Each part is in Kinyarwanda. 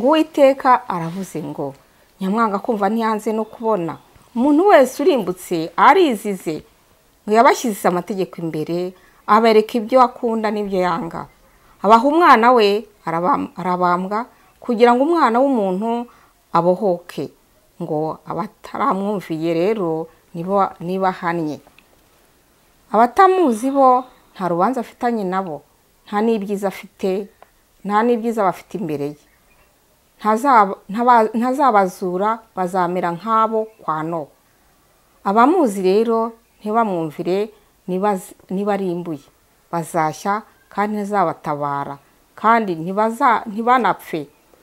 ng'uwiteka aravuze ngo nyamwanga kumva ntiyanze no kubona umuntu wese urimbutse arizize ngo yabashyize amategeko imbere abereka ibyo akunda n'ibyo yanga abaha umwana we arabambwa kugira ngo umwana w'umuntu abohoke ngo abataramwumviye rero ntibahanye abatamuzi bo nta rubanza afitanye nabo nta n'ibyiza afite nta n'ibyiza bafite imbere ye ntazabazura bazamera nk'abo kwa no abamuzi rero ntibamwumvire ntibarimbuye bazashya kandi ntizabatabara kandi ntibanapfe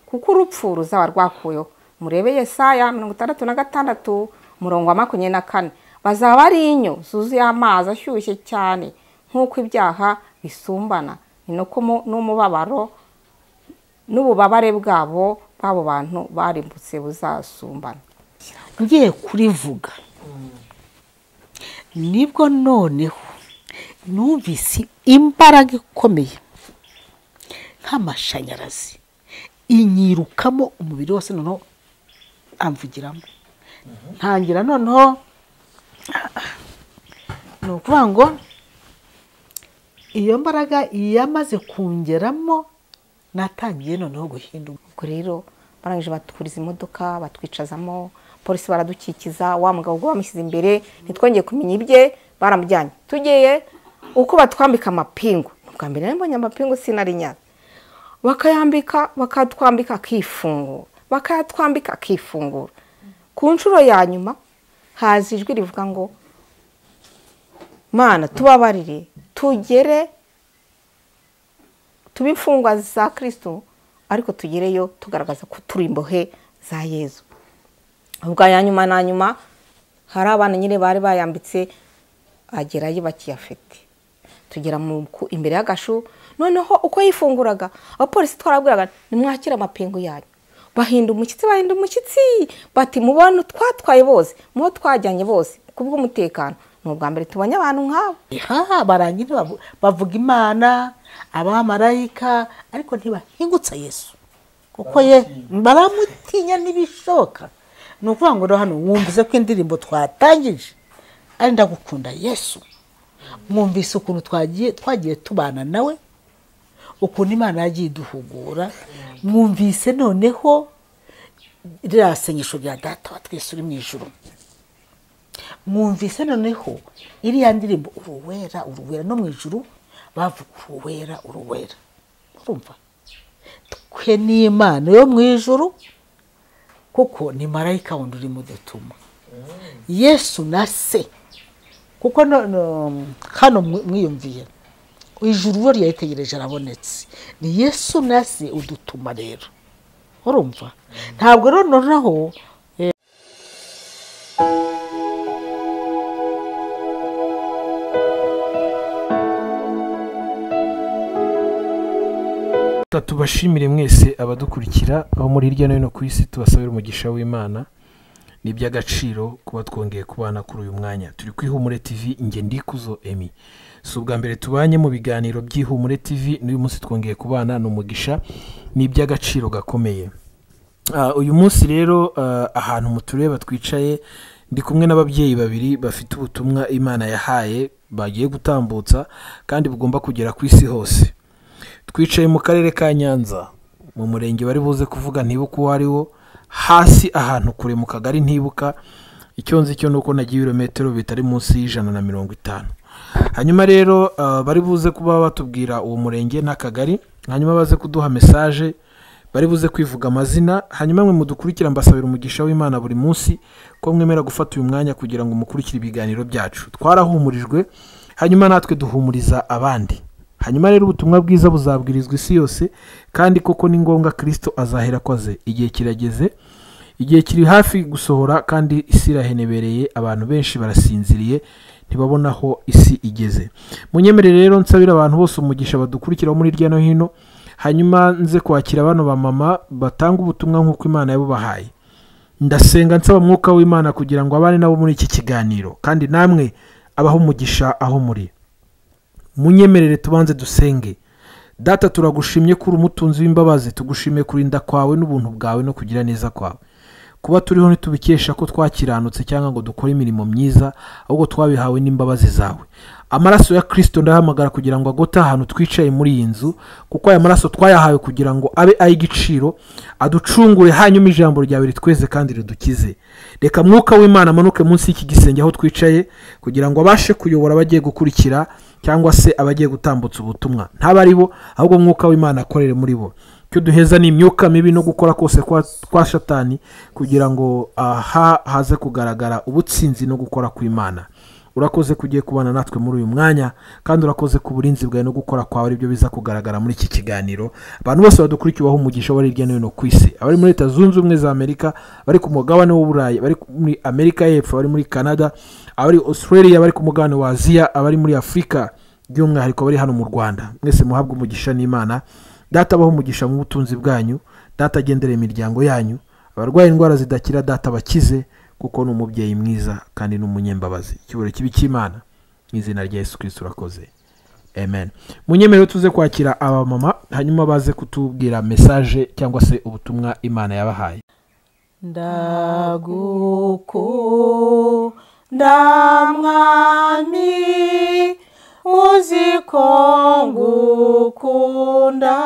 kuko urupfu ruzaba rwakuyeho murebe yesaya mirongo itandatu na gatandatu umurongo wa makumyabiri na kane bazaba ari inyo zuzuye amazi ashyushye cyane nk'uko ibyaha bisumbana ni n'umubabaro n'ububabare bwabo b'abo bantu barimbutse buzasumbana ngiye kurivuga nibwo noneho numvise imbaraga ikomeye nk'amashanyarazi inyirukamo umubiri wose noneho amvugiramo ntangira noneho ni ukuvuga ngo iyo mbaraga yamaze kungeramo natangiye noneho guhinduka ubwo rero barangije batwuriza imodoka batwicazamo polisi baradukikiza wa mugabo ubwo bamushyize imbere ntitwongeye kumenya ibye baramujyanye tugiye uko batwambika amapingu ubwa mbere mbonye amapingu sinari nyazi bakayambika bakatwambika akifungura bakayatwambika akifungura ku nshuro ya nyuma haza ijwi rivuga ngo mana tubabarire tugere tuba imfungwa za kirisitu ariko tugereyo tugaragaza ko turi imbohe za yezu ubwa ya nyuma na nyuma hari abana nyine bari bayambitse agerayo bakiyafite tugera imbere y'agashu noneho uko yifunguraga abapolisi twarabwiraga nimwakire amapingu yanyu bahinda umushyitsi bahinda umushyitsi bati mubona twatwaye bose mubo twajyanye bose kubw'umutekano ni ubwa mbere tubonye abantu nk'abo barangira bavuga imana abamarayika ariko ntibahingutse yesu kuko ye baramutinya n'ibishoka ni ukuvuga ngo hano wumvise ko indirimbo twatangije ari ndagukunda yesu mwumvise ukuntu twagiye twagiye tubana nawe ukuntu imana yagiye iduhugura mwumvise noneho ririya senyesho rya data wa twese uri mu ijoro mwumvise noneho iriya ndirimbo uruwera uruwera no mu ijuru bavuga uruwera uruwera urumva twe ni imana yo mu ijuru kuko ni marayika wundi urimo udutuma yesu na se kuko hano mwiyumviye ijuru we ryayitegereje arabonetse ni yesu na se udutuma rero urumva ntabwo rero noneho tubashimire mwese abadukurikira aho muri hirya no hino ku isi tubasabira umugisha w'imana ni iby'agaciro kuba twongeye kubana kuri uyu mwanya turi ku ihumure tivi nge ndikuzo emi si ubwa mbere tubanye mu biganiro by'ihumure tivi n'uyu munsi twongeye kubana ni umugisha ni iby'agaciro gakomeye uyu munsi rero ahantu mutureba twicaye ndi kumwe n'ababyeyi babiri bafite ubutumwa imana yahaye bagiye gutambutsa kandi bugomba kugera ku isi hose twicaye mu karere ka nyanza mu murenge bari buze kuvuga ntibuka uwo ari wo hasi ahantu kure mu kagari ntibuka icyo nzi cyo ni uko nagiye ibirometero bitari munsi y'ijana na mirongo itanu hanyuma rero bari buze kuba batubwira uwo murenge n'akagari hanyuma baze kuduha mesaje bari buze kwivuga amazina hanyuma mwe mudukurikira mbasabira umugisha w'imana buri munsi ko mwemera gufata uyu mwanya kugira ngo mukurikire ibiganiro byacu twarahumurijwe hanyuma natwe duhumuriza abandi hanyuma rero ubutumwa bwiza buzabwirizwa isi yose kandi koko ni ngombwa kirisito azahera akoze igihe kirageze igihe kiri hafi gusohora kandi isi irahenebereye abantu benshi barasinziriye ntibabona aho isi igeze munyemerere rero nsabira abantu bose umugisha badukurikiraho muri hirya no hino hanyuma nze kwakira bano bamama batanga ubutumwa nk'uko imana yabubahaye ndasenga nsaba umwuka w'imana kugira ngo abane nabo muri iki kiganiro kandi namwe abaho umugisha aho muri munyemerere tubanze dusenge data turagushimye ko uri umutunzi w'imbabazi tugushimiye kurinda kwawe n'ubuntu bwawe no kugira neza kwawe kuba turiho ntitubikesha ko twakiranutse cyangwa ngo dukore imirimo myiza ahubwo twabihawe n'imbabazi zawe amaraso ya kirisito ndahamagara kugira ngo agote ahantu twicaye muri iyi nzu kuko aya maraso twayahawe kugira ngo abe ay'igiciro aducungure hanyuma ijambo ryawe ritweze kandi ridukize reka mwuka w'imana amanuke munsi y'iki gisenge aho twicaye kugira ngo abashe kuyobora abagiye gukurikira cyangwa se abagiye gutambutsa ubutumwa ntabe ari bo ahubwo mwuka w'imana akorere muri bo icyo duheza ni imyuka mibi no gukora kose kwa- kwa shatani kugira ngo aha haze kugaragara ubutsinzi no gukora kw'imana urakoze kugiye kubana natwe muri uyu mwanya kandi urakoze ku burinzi bwawe no gukora kwawe aribyo biza kugaragara muri iki kiganiro abantu bose badukurikiye baha umugisha bari hirya no hino ku isi abari muri leta zunze ubumwe za amerika bari ku mugabane w'uburayi bari muri amerika y'epfo abari muri canada abari australia abari ku mugabane wa aziya abari muri afurika by'umwihariko abari hano mu rwanda mwese muhabwe umugisha n'imana data abaho umugisha mu butunzi bwanyu data agendera imiryango yanyu abarwaye indwara zidakira data bakize kuko ni umubyeyi mwiza kandi ni umunyembabazi icyubahiro kibi cy'imana mu izina rya yesu kirisito urakoze amen munyemerere tuze kwakira abamama hanyuma baze kutubwira mesaje cyangwa se ubutumwa imana yabahaye ndagukunda mwami uzi ko ngukunda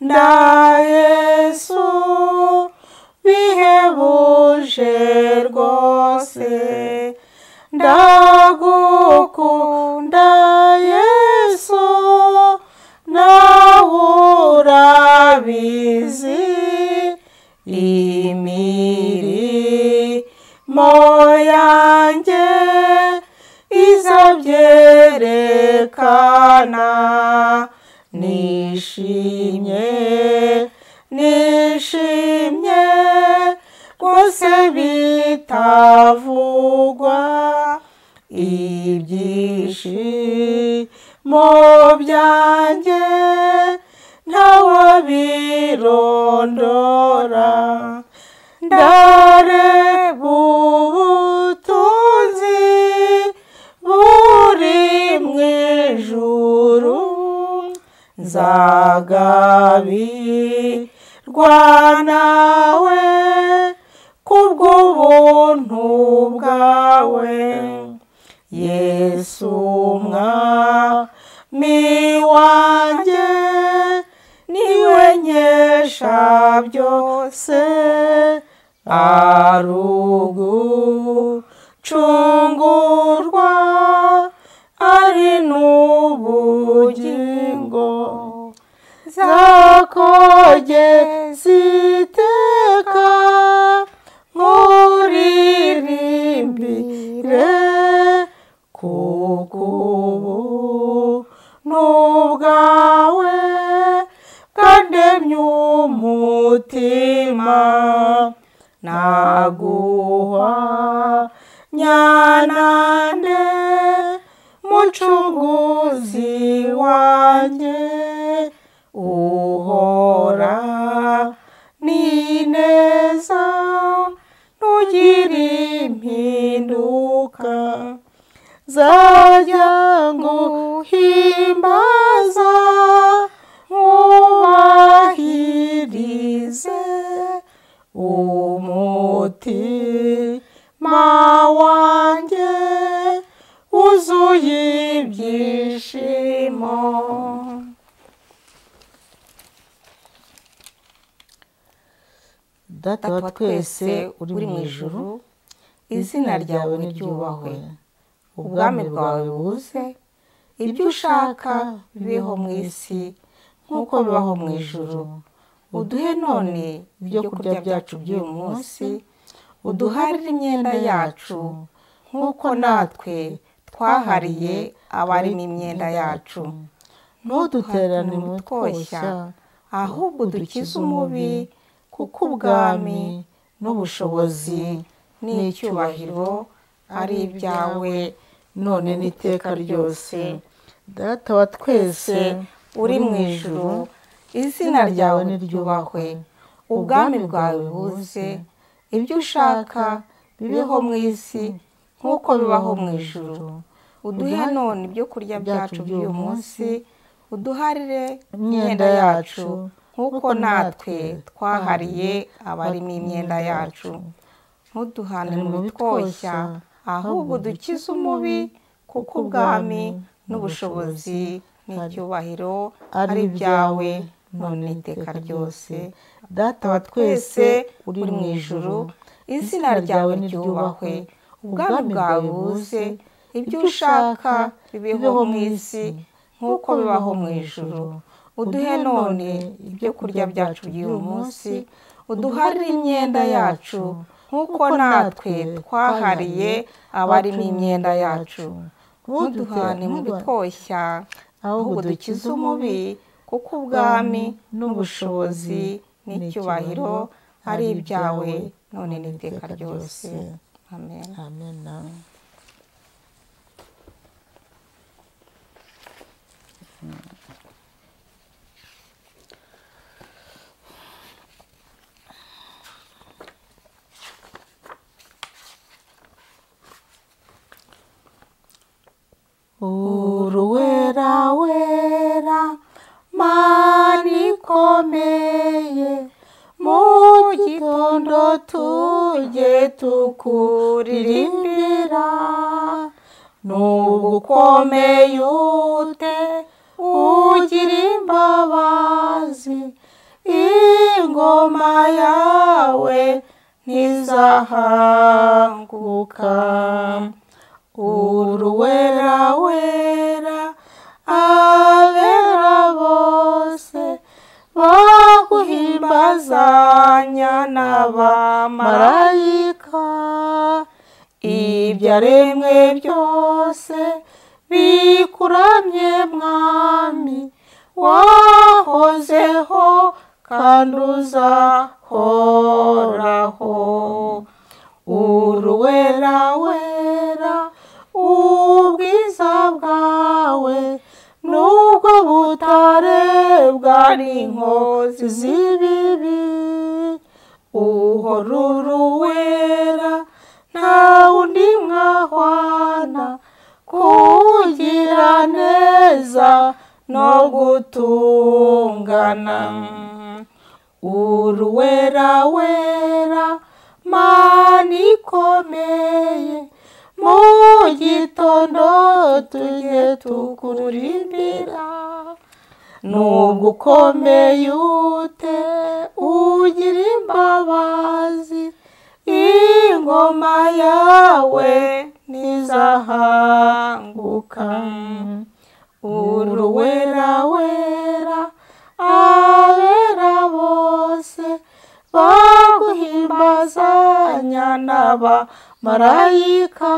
ndagukunda yesu bihebuje rwose ndagukunda yesu nawe urabizi imirimo yanjye izabyerekana nishimye nishimye rwose bitavugwa ibyishimo byanjye ntawabirondora ndareba ubutunzi buri mu ijuru nzagabirwa nawe kubw'ubuntu bwawe yesu umwami wanjye niwe nkesha byose arugucungurwa ari n'ubugingo zakogeza iteka nkuririmbire kuko ubu n'ubwawe bwandemye umutima naguha nyanande mucunguzi wanjye uhora nineza ntugire impinduka zajya nguhimbaza mwubahirize umutima wanjye wuzuye ibyishimo data data wa twese uri mu ijuru izina ryawe niryubahwe ubwami bwawe buze ibyo ushaka bibeho mu isi nk'uko bibaho mu ijuru uduhe none ibyo kurya byacu by'uyu munsi uduharire imyenda yacu nk'uko natwe twahariye abari n'imyenda yacu ntuduterane mu twoshya ahubwo dukize umubi kuko ubwami n'ubushobozi n'icyubahiro ari ibyawe none n'iteka ryose data wa twese twese uri mu ijuru izina ryawe niryubahwe ubwami bwawe buze ibyo ushaka bibeho mu isi nk'uko bibaho mu ijuru uduhe Uduha- none ibyo kurya byacu by'uyu munsi uduharire imyenda yacu nk'uko natwe twahariye abarimo imyenda yacu ntuduhane mu bitwoshya ahubwo udukize umubi kuko ubwami n'ubushobozi n'icyubahiro ari ibyawe none iteka ryose data wa twese uri mu ijuru izina ryawe niryubahwe ubwami bwawe buze ibyo ushaka bibeho mu isi nk'uko bibaho mu ijuru uduhe none ibyo kurya byacu by'uyu munsi uduharire imyenda yacu nk'uko natwe twahariye abarimo imyenda yacu ntuduhane mu bitwoshya ahubwo dukize umubi kuko ubwami n'ubushobozi n'icyubahiro ari ibyawe none n'iteka ryose amen amen uruwera wera mani ikomeye mu gitondo tujye tukuririmbira nubwo ukomeye ute ugira imbabazi ingoma yawe ntizahanguka uruwera wera abera bose baguhimbazanya n'abamarayika ibyaremwe byose bikuramye mwami wahozeho kandi uzahoraho uruwera wera ubwiza bwawe nubwo butarebwa n'inkozi z'ibibi uhora uruwera nta wundi mwahwana kugira neza no gutungana uruwera wera mani ikomeye mu gitondo tujye tukuririmbira nubwo ukomeye ute ugira imbabazi ingoma yawe ntizahanguka uruwera wera abera bose baguhimbazanya n'abamarayika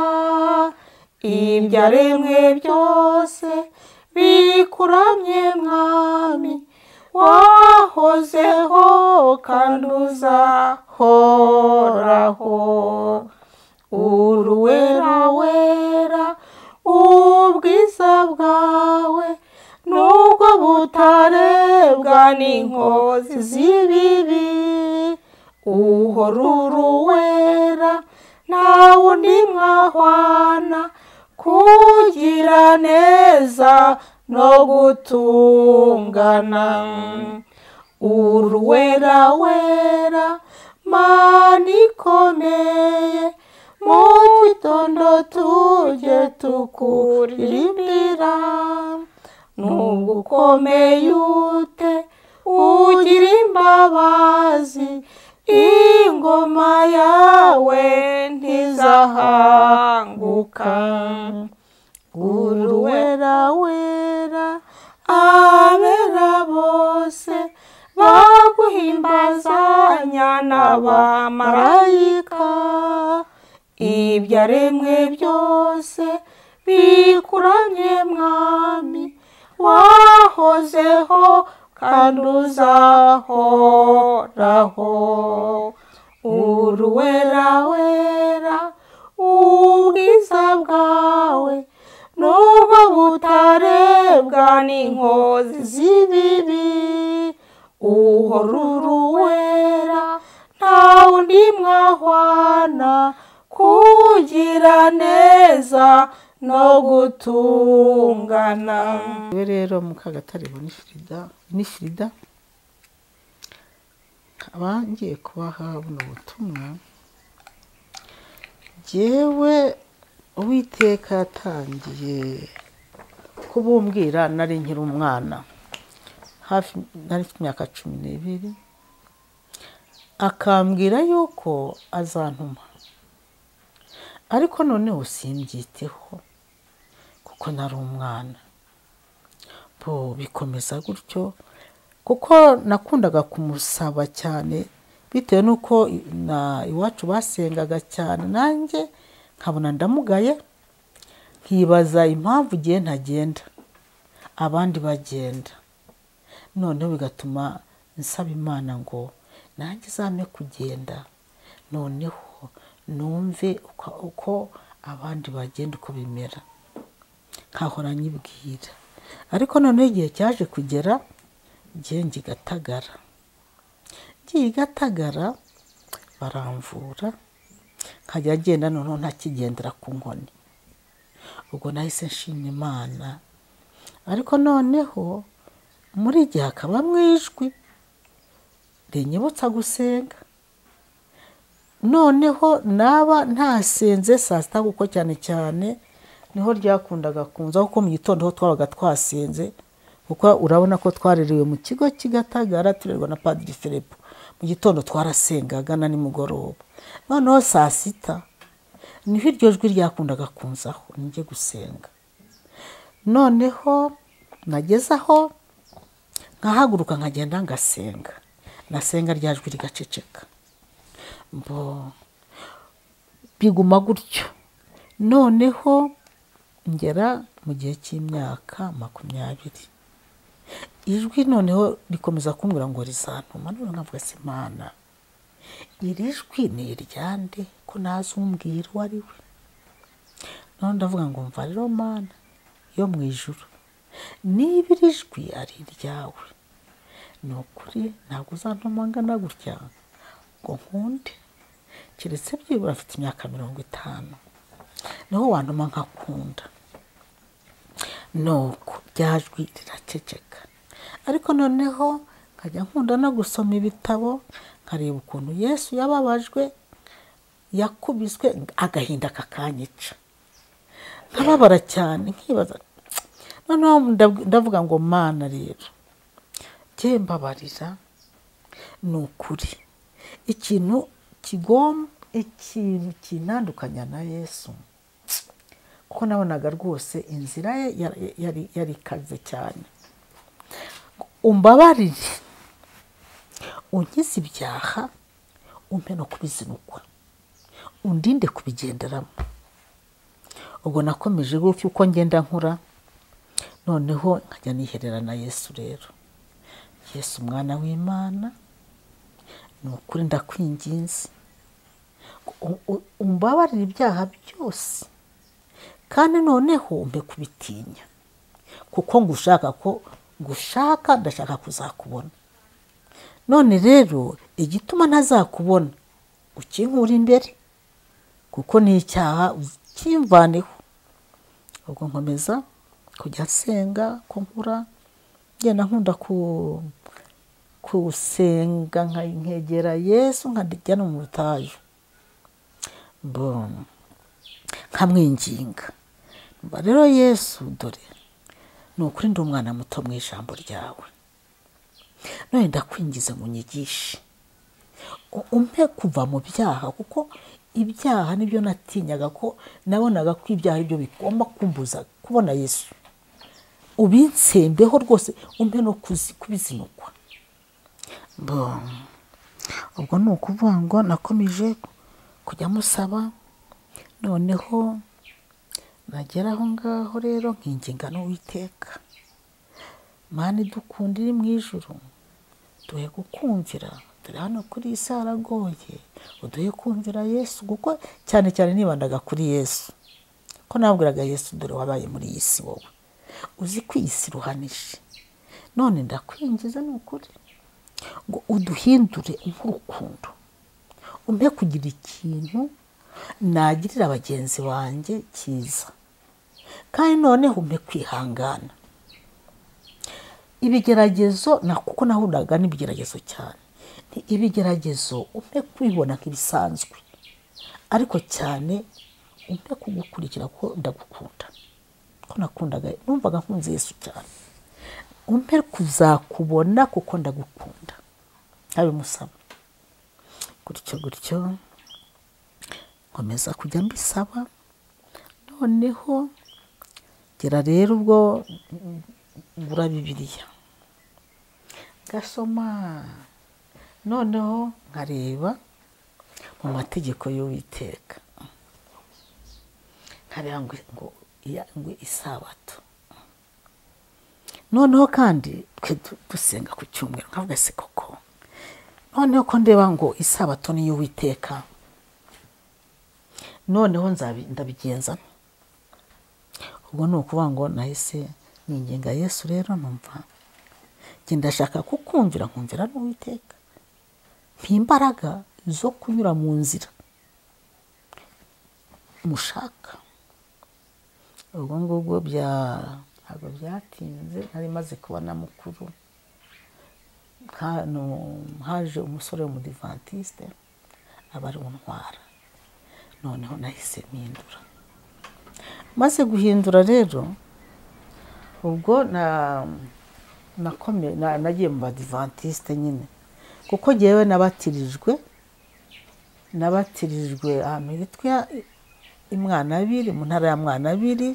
ibyaremwe byose bikuramye mwami wahozeho kandi uzahoraho uruwera wera ubwiza bwawe nubwo butarebwa n'inkozi z'ibibi uhora uruwera nta wundi mwahwana kugira neza no gutungana uruwera wera mana ikomeye mu gitondo tujye tukuririmbira nubwo ukomeye ute ugira imbabazi ingoma yawe ntizahanguka uruwera wera abera bose baguhimbazanya n'abamarayika ibyaremwe byose bikuramye mwami wahozeho kandi uzahoraho uruwera wera ubwiza bwawe nubwo butarebwa n'inkozi z'ibibi uhora uruwera nta wundi mwahwana kugira neza no gutungana we rero mukagatare ni firida ni firida nkaba ngiye kubaha buno butumwa jyewe uwiteka yatangiye kubumbwira nari nkiri umwana hafi nari mfite imyaka cumi n'ibiri akambwira yuko azantuma ariko noneho simbyiteho kuko nari umwana bo bikomeza gutyo kuko nakundaga kumusaba cyane bitewe n'uko na iwacu basengaga cyane nanjye nkabona ndamugaye nkibaza impamvu igihe ntagenda abandi bagenda noneho bigatuma nsaba imana ngo nanjye izame kugenda noneho numve uko- uko abandi bagenda uko bimera nkahora nyibwira ariko noneho igihe cyaje kugera ngiye ngigatagara ngiye igatagara baramvura nkajya agenda noneho ntakigendera ku nkoni ubwo nahise nshima imana ariko noneho muri igihe hakabamo ijwi rinyibutsa gusenga noneho naba ntasenze saa sita kuko cyane cyane niho ryakundaga kunza kuko mu gitondo ho twabaga twasenze kuko urabona ko twarereye mu kigo kigatagara turerwa na padiri filipo mu gitondo twarasengaga na nimugoroba noneho saa sita niho iryo jwi ryakundaga kunzaho nijye gusenga noneho nageze aho nkahaguruka nkagenda ngasenga nasenga rya jwi rigaceceka mbo biguma gutyo noneho ngera mu gihe cy'imyaka makumyabiri ijwi noneho rikomeza kumbwira ngo rizantuma none nkavuga se imana iri jwi ni iryande ko nazi umbwira uwo ari we none ndavuga ngo mva rero mana yo mu ijuru niba iri jwi ari iryawe ni ukuri ntabwo uzantuma angana gutya ngo nkunde keretse byibura afite imyaka mirongo itanu niho wantuma nkakunda nuko ryajwi riraceceka ariko noneho nkajya nkunda no gusoma ibitabo nkareba ukuntu yesu yababajwe yakubiswe agahinda kakanyica nkababara cyane nkibaza noneho ndab- ndavuga ngo mana rero jye mbabarira ni ukuri ikintu kigomba ikintu kinandukanya na yesu kuko nabonaga rwose inzira ye yari- yari- yari ikaze cyane umbabarire unkize ibyaha umpe no kubizinukwa undinde kubigenderamo ubwo nakomeje gutyo uko ngenda nkura noneho nkajya niherera na yesu rero yesu umwana w'imana ni ukuri ndakwinginze U- u- umbabarire ibyaha byose kandi noneho umpe kubitinya kuko ngushaka ko gushaka ndashaka kuzakubona none rero igituma ntazakubona ukinkura imbere kuko ni icyaha kimvaneho ubwo nkomeza kujya nsenga ko nkura ngenda nkunda ku kusenga nkegera yesu nkajya no mu butayu Bon. nkamwinginga Mba rero yesu dore ni ukuri ndi umwana muto mu ijambo ryawe none ndakwingiza ngo unyigishe U- umpe kuva mu byaha kuko ibyaha nibyo natinyaga ko nabonaga ko ibyaha aribyo bigomba kumbuza kubona yesu ubinsembeho rwose umpe no kuzi- kubizinukwa Bon. ubwo ni ukuvuga ngo nakomeje kujya musaba noneho nagera aho ngaho rero nkinginga n'uwiteka mani dukundire mu ijuru duhe gukumvira turi hano kuri iyi si haragoye uduhe kumvira yesu kuko cyane cyane nibandaga kuri yesu ko nabwiraga yesu dore wabaye muri iyi si wowe uzi ko iyi si iruhanije none ndakwinjiza ni ukuri ngo uduhindure nk'urukundo umpe kugira ikintu nagirira bagenzi banjye cyiza kandi noneho umpe kwihangana ibigeragezo na kuko nahudaga n'ibigeragezo cyane ni ibigeragezo umpe kwibona nk'ibisanzwe ariko cyane umpe kugukurikira ko ndagukunda ko nakundaga numvaga nkunze Yesu cyane umpe kuzakubona kuko ndagukunda ntabimusaba gutyo gutyo nkomeza kujya mbisaba noneho gera rero ubwo ngura bibiliya gasoma noneho nkareba mu mategeko y'uwiteka nkareba ngo ngo iya- ngo isabato noneho kandi twe du- dusenga ku cyumweru nkavuga se koko noneho ko ndeba ngo isabato ni iy'uwiteka noneho nzabi- ndabigenza nte? ubwo ni ukuvuga ngo nahise ningenga yesu rero numva njye ndashaka kukumvira nkumvira n'uwiteka imbaraga zo kunyura mu nzira mushaka ubwo ngubwo bya ntabwo byatinze nari maze kubona mukuru hano haje umusore w'umudivantiste aba ari untwara noneho nahise mpindura maze guhindura rero ubwo na nakome na- nagiye mu badivantiste nyine kuko ngewe nabatirijwe nabatirijwe ahantu hitwa imwanabiri mu ntara ya mwanabiri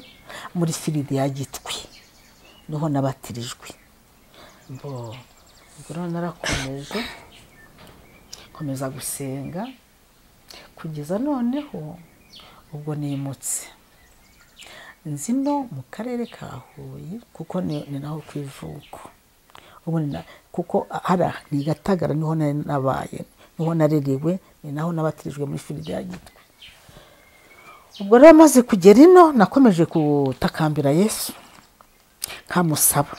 muri firidi ya gitwi niho nabatirijwe mbo ubwo rero narakomeje nkomeza gusenga kugeza noneho ubwo nimutse nzi no mu karere ka huye kuko ni ni naho ku ivuko Ubu ni na- kuko hara ni gatagara niho nari nabaye niho narerewe ni naho nabatirijwe muri firide ya gitwe ubwo rero maze kugera ino nakomeje gutakambira yesu nkamusaba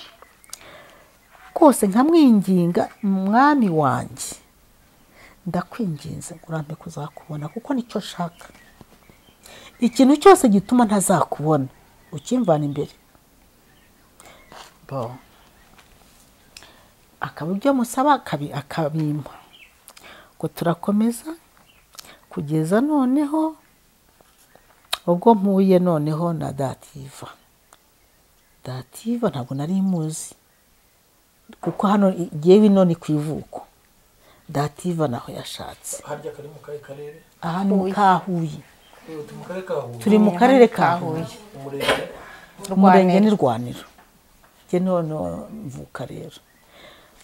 rwose nkamwinginga mwami wanjye ndakwinginze urambe kuzakubona kuko nicyo nshaka ikintu cyose gituma ntazakubona ukimvana imbere Bo. akaba ibyo musaba akabi- akabimpa ngo turakomeza kugeza noneho ubwo mpuye noneho na dativa dativa ntabwo nari muzi kuko hano ngewe ino ni ku ivuko dativa naho yashatse harya kari mu kahe karere aha ni mu kahuye turi mu karere ka huye turi mu karere ka huye umurenge umurenge ni rwaniro njye noneho mvuka rero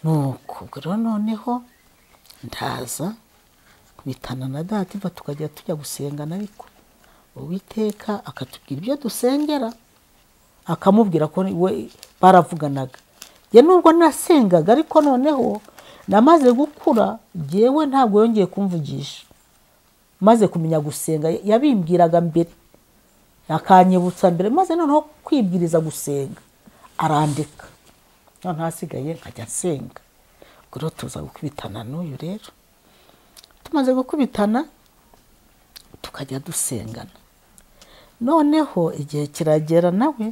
nuko ubwo rero noneho ndaza bitana na dativa tukajya tujya gusengana ariko uwiteka akatubwira ibyo dusengera akamubwira ko we baravuganaga njye nubwo nasengaga ariko noneho namaze gukura jyewe ntabwo yongeye kumvugisha maze kumenya gusenga yabimbwiraga mbere akanyibutsa mbere maze noneho kwibwiriza gusenga arandika noneho hasigaye nkajya nsenga ubwo rero tuza gukubitana n'uyu rero tumaze gukubitana tukajya dusengana noneho igihe kiragera nawe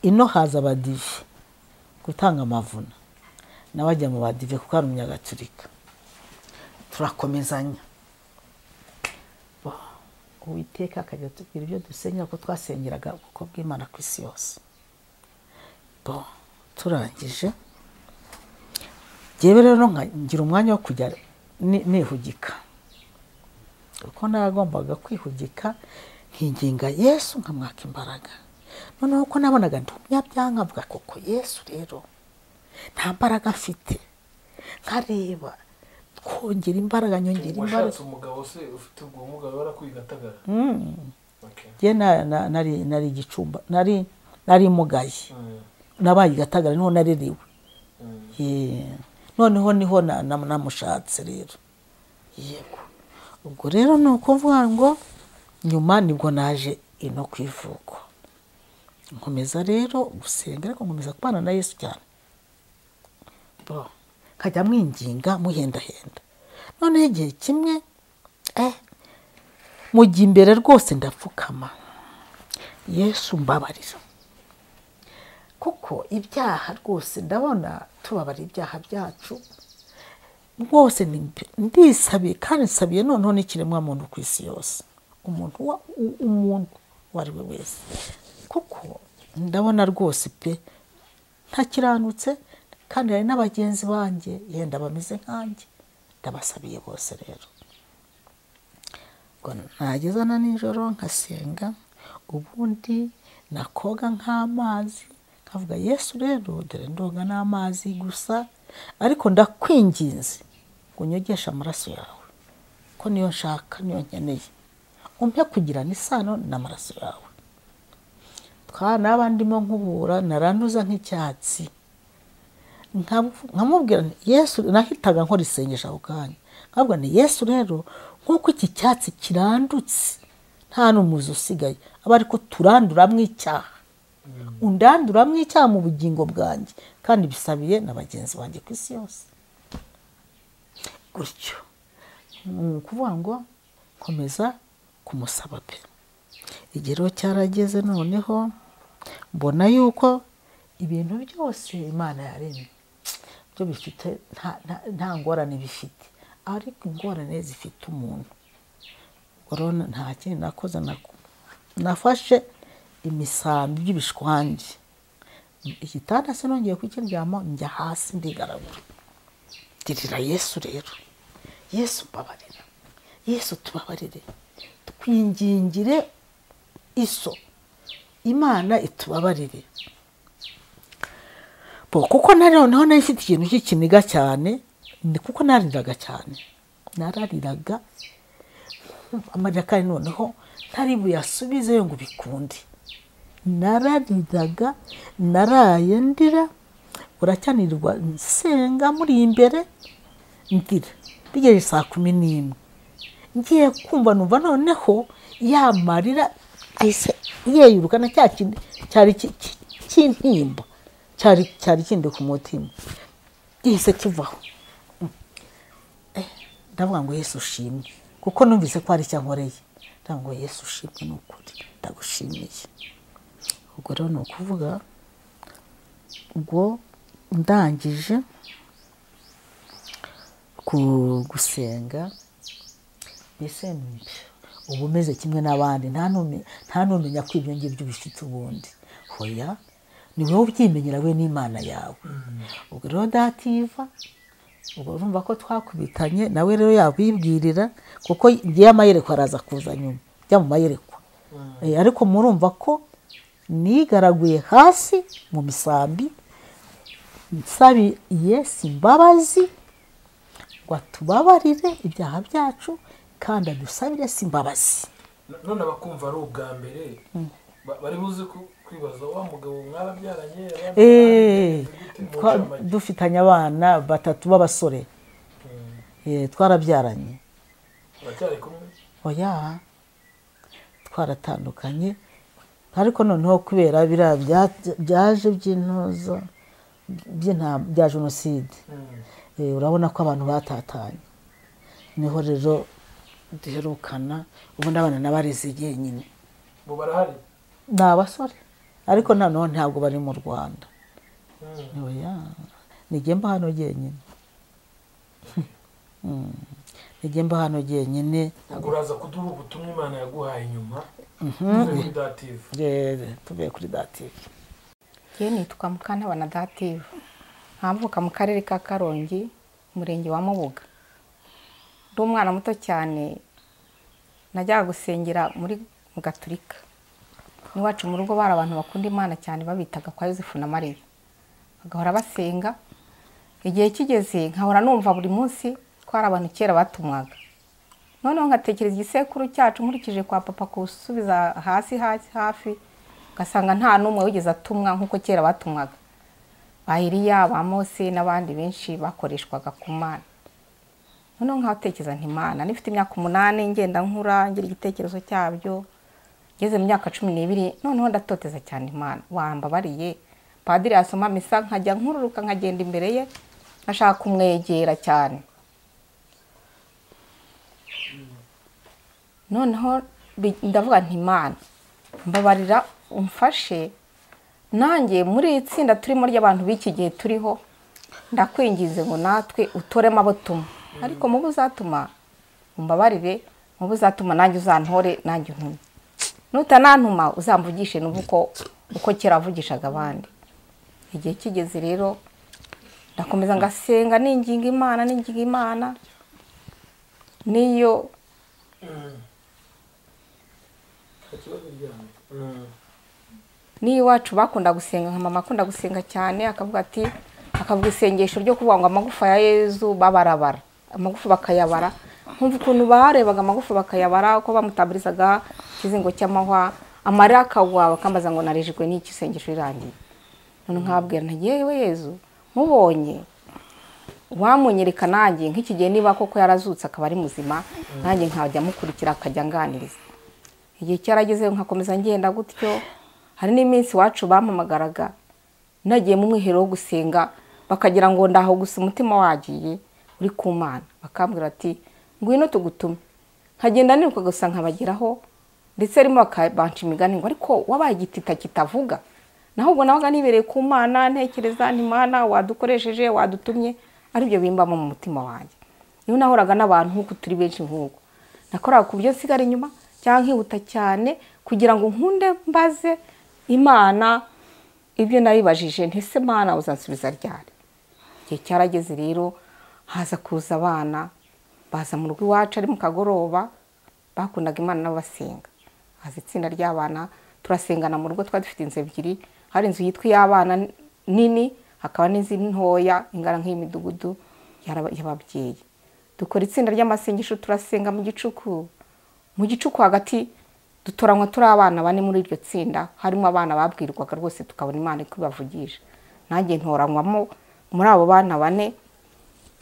ino haza abadive gutanga amavuna nawe ajya mu badive kuko ari umunyagaturika turakomezanya uwiteka akajya atubwira ibyo dusengera ko twasengeraga ubwoko bw'imana ku isi yose bo turangije njyewe rero nka- ngira umwanya wo kujya ni- nihugika kuko nagombaga kwihugika nkinginga yesu nkamwaka imbaraga noneho ko nabonaga ndi umunyabyaha mvuga koko yesu rero nta mbaraga mfite nkareba twongera imbaraga nyongera imbaraga washatse umugabo se ufite ubwo bumuga warakwiye gatagara Okay. njye na- na- nari nari igicumba nari nari mugaye nabaye igatagara niho narerewe Yeah. noneho niho na- na- namushatse rero yego ubwo rero ni ukuvuga ngo nyuma nibwo naje ino ku ivuko nkomeza rero gusenga ariko nkomeza kubana na yesu cyane Bo, nkajya mwinginga muhendahenda noneho igihe kimwe eh, mu gihe imbere rwose ndapfukama yesu mbabarira kuko ibyaha rwose ndabona tubabarira ibyaha byacu rwose ni- ndisabiye kandi nsabiye noneho n'ikiremwamuntu ku isi yose umuntu wa- u- umuntu uwo ari we wese kuko ndabona rwose pe ntakiranutse kandi hari n'abagenzi banjye yenda bameze nkanjye ndabasabiye bose rero ubwo nageza na nijoro nkasenga ubundi nakoga nk'amazi nkavuga yesu rero dore ndoga n'amazi gusa ariko ndakwinginze ngo unyogeshe amaraso yawe ko niyo nshaka niyo nkeneye umpe kugirana isano n'amaraso yawe twa naba ndimo nkubura naranduza nk'icyatsi Nkabu- nkamubwira nti yesu nahitaga nkora isengesho ako kanya nkavuga ni yesu rero nk'uko iki cyatsi kirandutse nta n'umuzi usigaye aba ariko turanduramo icyaha undanduramo icyaha mu bugingo bwanjye kandi bisabiye na bagenzi banjye ku isi yose gutyo ni ukuvuga ngo komeza kumusaba pe igihe rero cyarageze noneho mbona yuko ibintu byose imana yaremye byo bifite nta- nta- nta ngorane bifite ariko ingorane zifite umuntu korona nta kindi nakoze naku- nafashe imisambi y'ibishwangi igitanda se nongeye kukiryama njya hasi ndigaragura girira yesu rero yesu mbabarira yesu tubabarire twingingire iso imana itubabarire Bo, kuko na noneho nari ifite ikintu cy'ikiniga cyane ni kuko narariraga cyane narariraga amarira kandi noneho ntari buyasubizeyo ngo bikunde narariraga naraye ndira uracyanirwa nsenga muri imbere ndira bigejeje saa kumi n'imwe ngiye kumva numva noneho yamarira ahise yeyuruka na cya kindi cyari ki- ki- cy'intimba cyari cyari kindi ku mutima gihise kivaho ndavuga ngo yesu ushimwe kuko numvise ko hari icyo ankoreye ndavuga ngo yesu ushimwe ni ukuri ndagushimiye ubwo rero ni ukuvuga ubwo ndangije ku- gusenga mbese uba umeze kimwe n'abandi nta nume- nta n'umenya ko ibyo ngibyo bifite ubundi hoya ni wowe ubyimenyera we n'imana yawe ubwo rero dativa ubwo urumva ko twakubitanye nawe rero yabibwirira kuko ngiye amayereko araza kuza nyuma jya mu mayerekwa Eh, ariko murumva ko nigaraguye hasi mu misambi nsabiye simbabazi ngo atubabarire ibyaha byacu kandi adusabire si imbabazi none abakumva ari ubwa mbere ba- bari buze ku- kwibaza wa mugabo mwarabyaranye Eh, twa- abandi dufitanye abana batatu b'abasore Eh, twarabyaranye baracyari kumwe oya twaratandukanye ariko noneho kubera biriya bya- byaje by'intuza by'intam- bya jenoside Mm. Eh, urabona ko abantu batatanye niho rero duherukana ubundi abana n'abarezi yenyine ubu barahari ni abasore ariko noneho ntabwo bari mu rwanda Mm. oya nigenda hano jyenyine Mm. nigenda hano jyenyine ubwo uraza kuduha ubutumwa imana yaguhaye nyuma kuri dative Yee, tuvuye kuri dativi Njye nitwa Mukantabana Dative ntamvuka mu karere ka Karongi umurenge wa Mubuga ndi umwana muto cyane najyaga gusengera muri mu gaturika n'iwacu mu rugo bari abantu bakunda imana cyane babitaga kwa yosefu na mariya bagahora basenga igihe kigeze nkahora numva buri munsi ko hari abantu kera batumwaga noneho nkatekereza igisekuru cyacu nkurikije kwa papa kuwusubiza hasi hasi hafi ugasanga nta n'umwe wigeze atumwa nk'uko kera batumwaga ba iriya ba mose n'abandi benshi bakoreshwaga ku mana noneho nkatekereza ntimana nifite imyaka umunani ngenda nkura ngira igitekerezo cyabyo ngeze mu myaka cumi n'ibiri noneho ndatoteza cyane imana wambabariye padiri yasoma misa nkajya nkururuka nkagenda imbere ye nkashaka kumwegera cyane noneho bi- ndavuga nti imana mbabarira umfashe nanjye muri iri tsinda turimo ry'abantu b'iki gihe turiho ndakwingize ngo natwe utoremo abo tuma ariko mubo uzatuma mumbabarire mubo uzatuma nanjye uzantore nanjye untume nutanantuma uzamvugishe n'ubu uko uko kera wavugishaga abandi igihe kigeze rero ndakomeza ngasenga ninginga imana ninginga imana niyo niyo iwacu bakunda gusenga nka mama akunda gusenga cyane akavuga ati akavuga isengesho ryo kuvuga ngo amagufa ya yezu babarabara amagufa bakayabara nkumva ukuntu barebaga amagufa bakayabara uko bamutabirizaga ikizingo cy'amahwa amarira akagwa bakambaza ngo narejwe n'iki isengesho rirangiye none nkabwira nti yewe yezu mubonye uwamunyereka nanjye nk'iki gihe niba koko yarazutse akaba ari muzima nanjye nkajya mukurikira akajya anganiriza igihe cyaragezeyo nkakomeza ngenda gutyo hari n'iminsi iwacu bampamagaraga nagiye mu mwiherero wo gusenga bakagira ngo ndaho gusa umutima wagiye uri ku mana bakambwira ati ngwino tugutume nkagenda niruka gusa nkabageraho ndetse arimo bakabanca imigani ngo ariko wabaye igitita kitavuga naho ubwo nabaga nibereye ku mana ntekereza ntimana wadukoresheje wadutumye aribyo bimbamo mu mutima wanjye niyo nahoraga n'abantu nk'uko turi benshi nk'uko nakoraga ku byo nsigara inyuma cyangwa nkihuta cyane kugira ngo nkunde mbaze imana ibyo nabibajije ntese mwana uzansubiza ryari igihe cyarageze rero haza kuza abana baza mu rugo iwacu ari mu kagoroba bakundaga imana n'abasenga haza itsinda ry'abana turasengana mu rugo twari dufite inzu ebyiri hari inzu yitwa iy'abana nini hakaba n'izindi ntoya ingana nk'imidugudu y'ababyeyi dukora itsinda ry'amasengesho turasenga mu gicuku mu gicuku hagati dutoranywa turi abana bane muri iryo tsinda harimo abana babwirwaga rwose tukabona imana iko ibavugisha nanjye ntoranywamo muri abo bana bane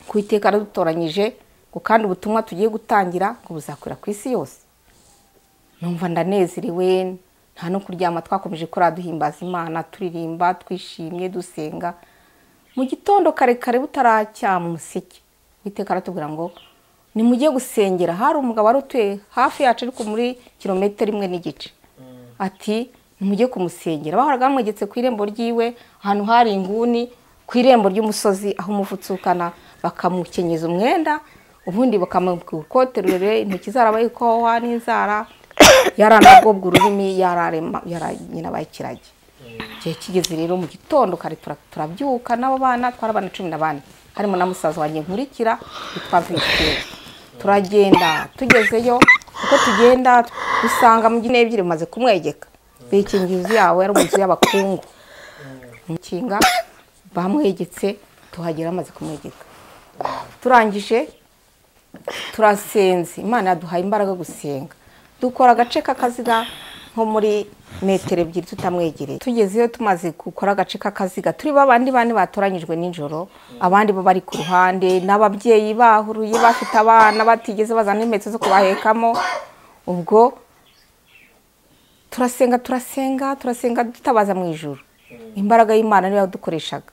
ku iteka aradutoranyije ngo kandi ubutumwa tugiye gutangira ngo buzakwira ku isi yose numva ndanezerewe nta no kuryama twakomeje kuriya duhimbaza imana turirimba twishimye dusenga mu gitondo karekare butaracya mu museke witeka aratubwira ngo ni mujye gusengera hari umugabo wari utuye hafi yacu ariko muri kilometero imwe n'igice ati mujye kumusengera bahoraga bamwegetse ku irembo ryiwe ahantu hari inguni ku irembo ry'umusozi aho umuvu utsukana bakamukenyeza umwenda ubundi bakamwambika urukote rurerure intoki zarabaye ikowa n'inzara yaranagobwa ururimi yararabaye ikiragi igihe kigeze rero mu gitondo kare turabyuka n'abo bana twarabana cumi na bane harimo na musaza wanjye nkurikira witwa mvimutiyeri turagenda tugezeyo uko tugenda dusanga mu gine ebyiri bimaze kumwegeka bikingira inzu yawe yari inzu y'abakungu umukinga bamwegetse tuhagera bamaze kumwegeka turangije turasenze imana yaduhaye imbaraga gusenga dukora agace k'akaziga nko muri metero ebyiri tutamwegereye tugezeyo tumaze gukora agace k'akaziga turi babandi bane batoranyijwe nijoro abandi bo bari ku ruhande n'ababyeyi bahuruye bafite abana batigeze bazana n'impeta zo kubahekamo ubwo turasenga turasenga turasenga dutabaza mu ijoro imbaraga y'imana niyo yadukoreshaga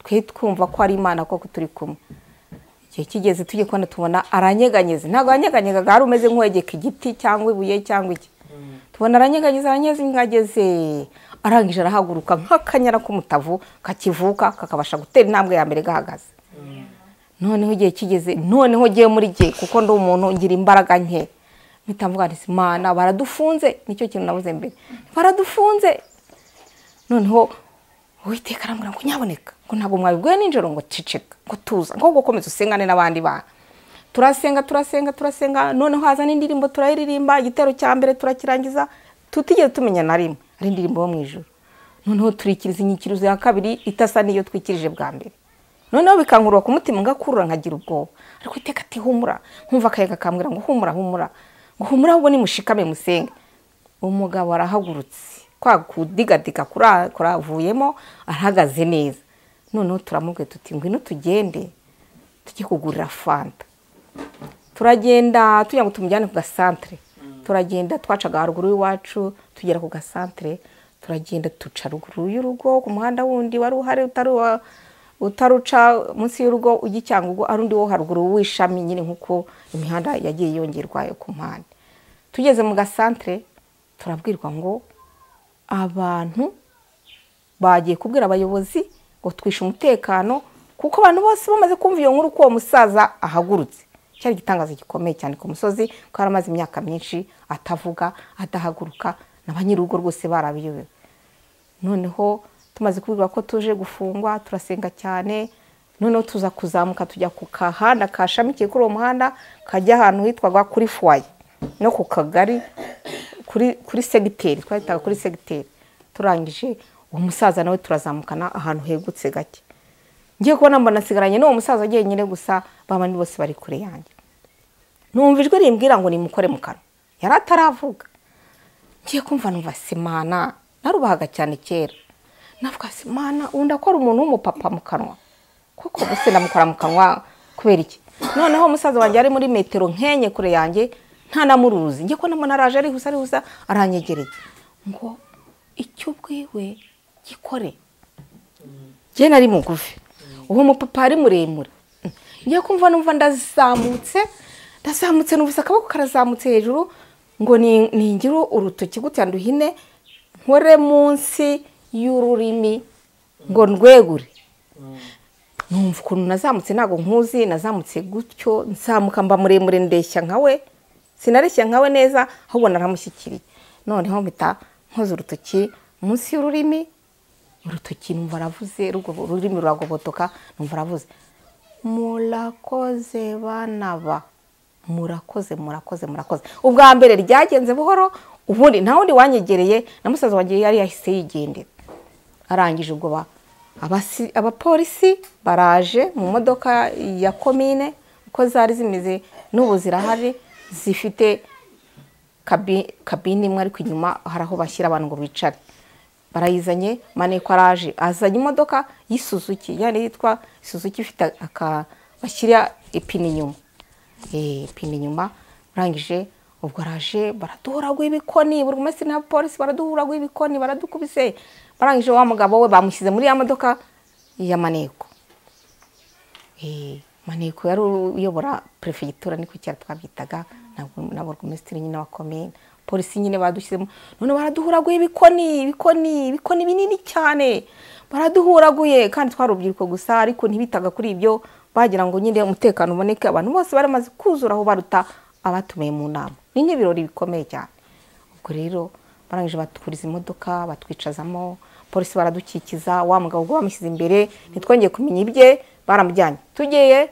twe twumva ko ari imana koko turi kumwe igihe kigeze tujye kubona tubona aranyeganyeze ntabwo yanyeganyegaga hari umeze nk'uwegeka igiti cyangwa ibuye cyangwa iki tubona aranyeganyiza aranyezingageze arangije arahaguruka nk'akanyara k'umutavu kakivuka kakabasha gutera intambwe ya mbere gahagaze noneho igihe kigeze noneho ugiye muri gihe kuko ndi umuntu ngira imbaraga nke mpita mvuga nti imana baradufunze nicyo kintu nabuze mbere baradufunze noneho uwiteka arambwira ngo nyaboneka ngo ntabwo mwabibwiwe nijoro ngo ceceka ngo tuza ngo gukomeza usengane n'abandi bana turasenga turasenga turasenga noneho haza n'indirimbo turayiririmba igitero cya mbere turakirangiza tutigeze tumenya na rimwe ari indirimbo yo mu ijoro noneho turikiriza inyikirizo ya kabiri itasa n'iyo twikirije bwa mbere noneho bikankurura ku mutima ngakurura nkagira ubwoba ariko iteka ati humura nkumva akayaga kambwira ngo humura humura ngo humura ahubwo ni mushikame musenge umugabo arahagurutse kwa kudigadiga kuravuyemo arahagaze neza noneho turamubwiye tuti ngwino tugende tujye kugurira fanta turagenda tujya ngo tumujyane ku gasantere turagenda twacaga haruguru y'iwacu tugera ku gasantere turagenda duca ruguru y'urugo ku muhanda wundi wari uhari utaruca munsi y'urugo ujya i cyangugu ari undi wo haruguru w'ishami nyine nk'uko imihanda yagiye yongerwa ku mpande tugeze mu gasantere turabwirwa ngo abantu bagiye kubwira abayobozi ngo twishe umutekano kuko abantu bose bamaze kumva iyo nkuru ko uwo musaza ahagurutse cyari igitangazo gikomeye cyane ku musozi ko yari amaze imyaka myinshi atavuga adahaguruka na ba nyir'urugo rwose barabiyobewe noneho tumaze kubwirwa ko tuje gufungwa turasenga cyane noneho tuza kuzamuka tujya ku kahanda kashamikiye kuri uwo muhanda kajya ahantu hitwaga kuri fuwaye no ku kagari kuri segiteri twahitaga kuri segiteri turangije uwo musaza nawe turazamukana ahantu hegutse gake ngiye kubona mbona asigaranye n'uwo musaza agiye gusa babandi bose bari kure yanjye numva ijwi rimbwira ngo nimukore mu kanwa yari ataravuga ngiye kumva numva simana narubahaga cyane kera navuga simana undi akora umuntu w'umupapa mu kanwa kuko gusa ndamukora mu kanwa kubera iki noneho umusaza wanjye ari muri metero nkenye kure yanjye ntanamuruzi ngiye kubona mbona araje arihusa arihusa aranyegereye ngo icyo ubwiwe gikore njye nari mugufi uwo mupapa ari muremure ngiye kumva numva ndazamutse ndazamutse n'ubusa akaboko karazamutse hejuru ngo ningire urutoki gutya nduhine nkore munsi y'ururimi ngo ndwegure numva ukuntu nazamutse ntabwo nkuzi nazamutse gutyo nzamuka mba muremure ndeshya nka we sinareshya nka we neza ahubwo naramushyikiriye noneho mpita nkoze urutoki munsi y'ururimi urutoki numva aravuze ururimi ruragobotoka numva aravuze murakoze bana ba murakoze murakoze murakoze ubwa mbere ryagenze buhoro ubundi nta wundi wanyegereye na musaza wanjye yari yahise yigendera arangije ubwo abapolisi baraje mu modoka ya komine uko zari zimeze n'ubu zirahari zifite kabine imwe ariko inyuma hari aho bashyira abantu ngo bicare barayizanye maneko araje azanye imodoka y'isuzuki yani yitwa isuzuki ifite aka bashyira ipine inyuma ipine inyuma urangije ubwo araje baraduhuragura ibikoni buri munsi na polisi baraduhuragura ibikoni baradukubise barangije wa mugabo we bamushyize muri ya modoka ya maneko maneko yari uyobora perefegitura niko cyari twabyitaga na burugumesitiri nyine wa komine polisi nyine badushyizemo none baraduhuraguye ibikoni ibikoni ibikoni binini cyane baraduhuraguye kandi twari urubyiruko gusa ariko ntibitaga kuri ibyo bagira ngo nyine umutekano uboneke abantu bose baramaze kuzura aho baruta abatumiye mu nama ni nk'ibirori bikomeye cyane ubwo rero barangije batwuriza imodoka batwicazamo polisi baradukikiza wa mugabo ubwo bamushyize imbere ntitwongeye kumenya ibye baramujyanye tugeye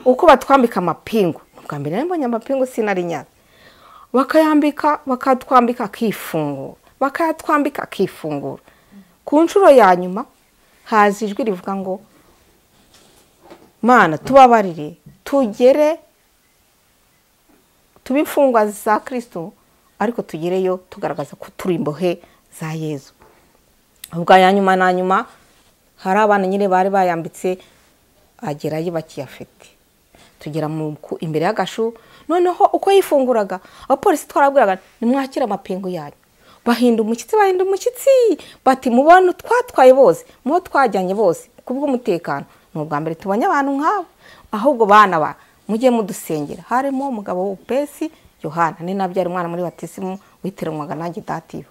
uko batwambika amapingu ubwa mbere nari mbonye amapingu sinari nyazi bakayambika bakatwambika akifungura bakayatwambika akifungura ku nshuro ya nyuma haza ijwi rivuga ngo mana tubabarire tugere tube imfungwa za kirisitu ariko tugereyo tugaragaza ko turi imbohe za yezu ubwa ya nyuma na nyuma hari abana nyine bari bayambitse agerayo bakiyafite tugera imbere y'agashu noneho uko yifunguraga abapolisi twarabwiraga nimwakire amapingu yanyu bahinda umushyitsi bahinda umushyitsi bati mubona twatwaye bose mubo twajyanye bose ku bw'umutekano ni ubwa mbere tubonye abantu nk'abo ahubwo bana ba mujye mudusengera harimo umugabo w'ubupesi yohana ni nabyara umwana muri batisimu witeranywaga nanjye datiba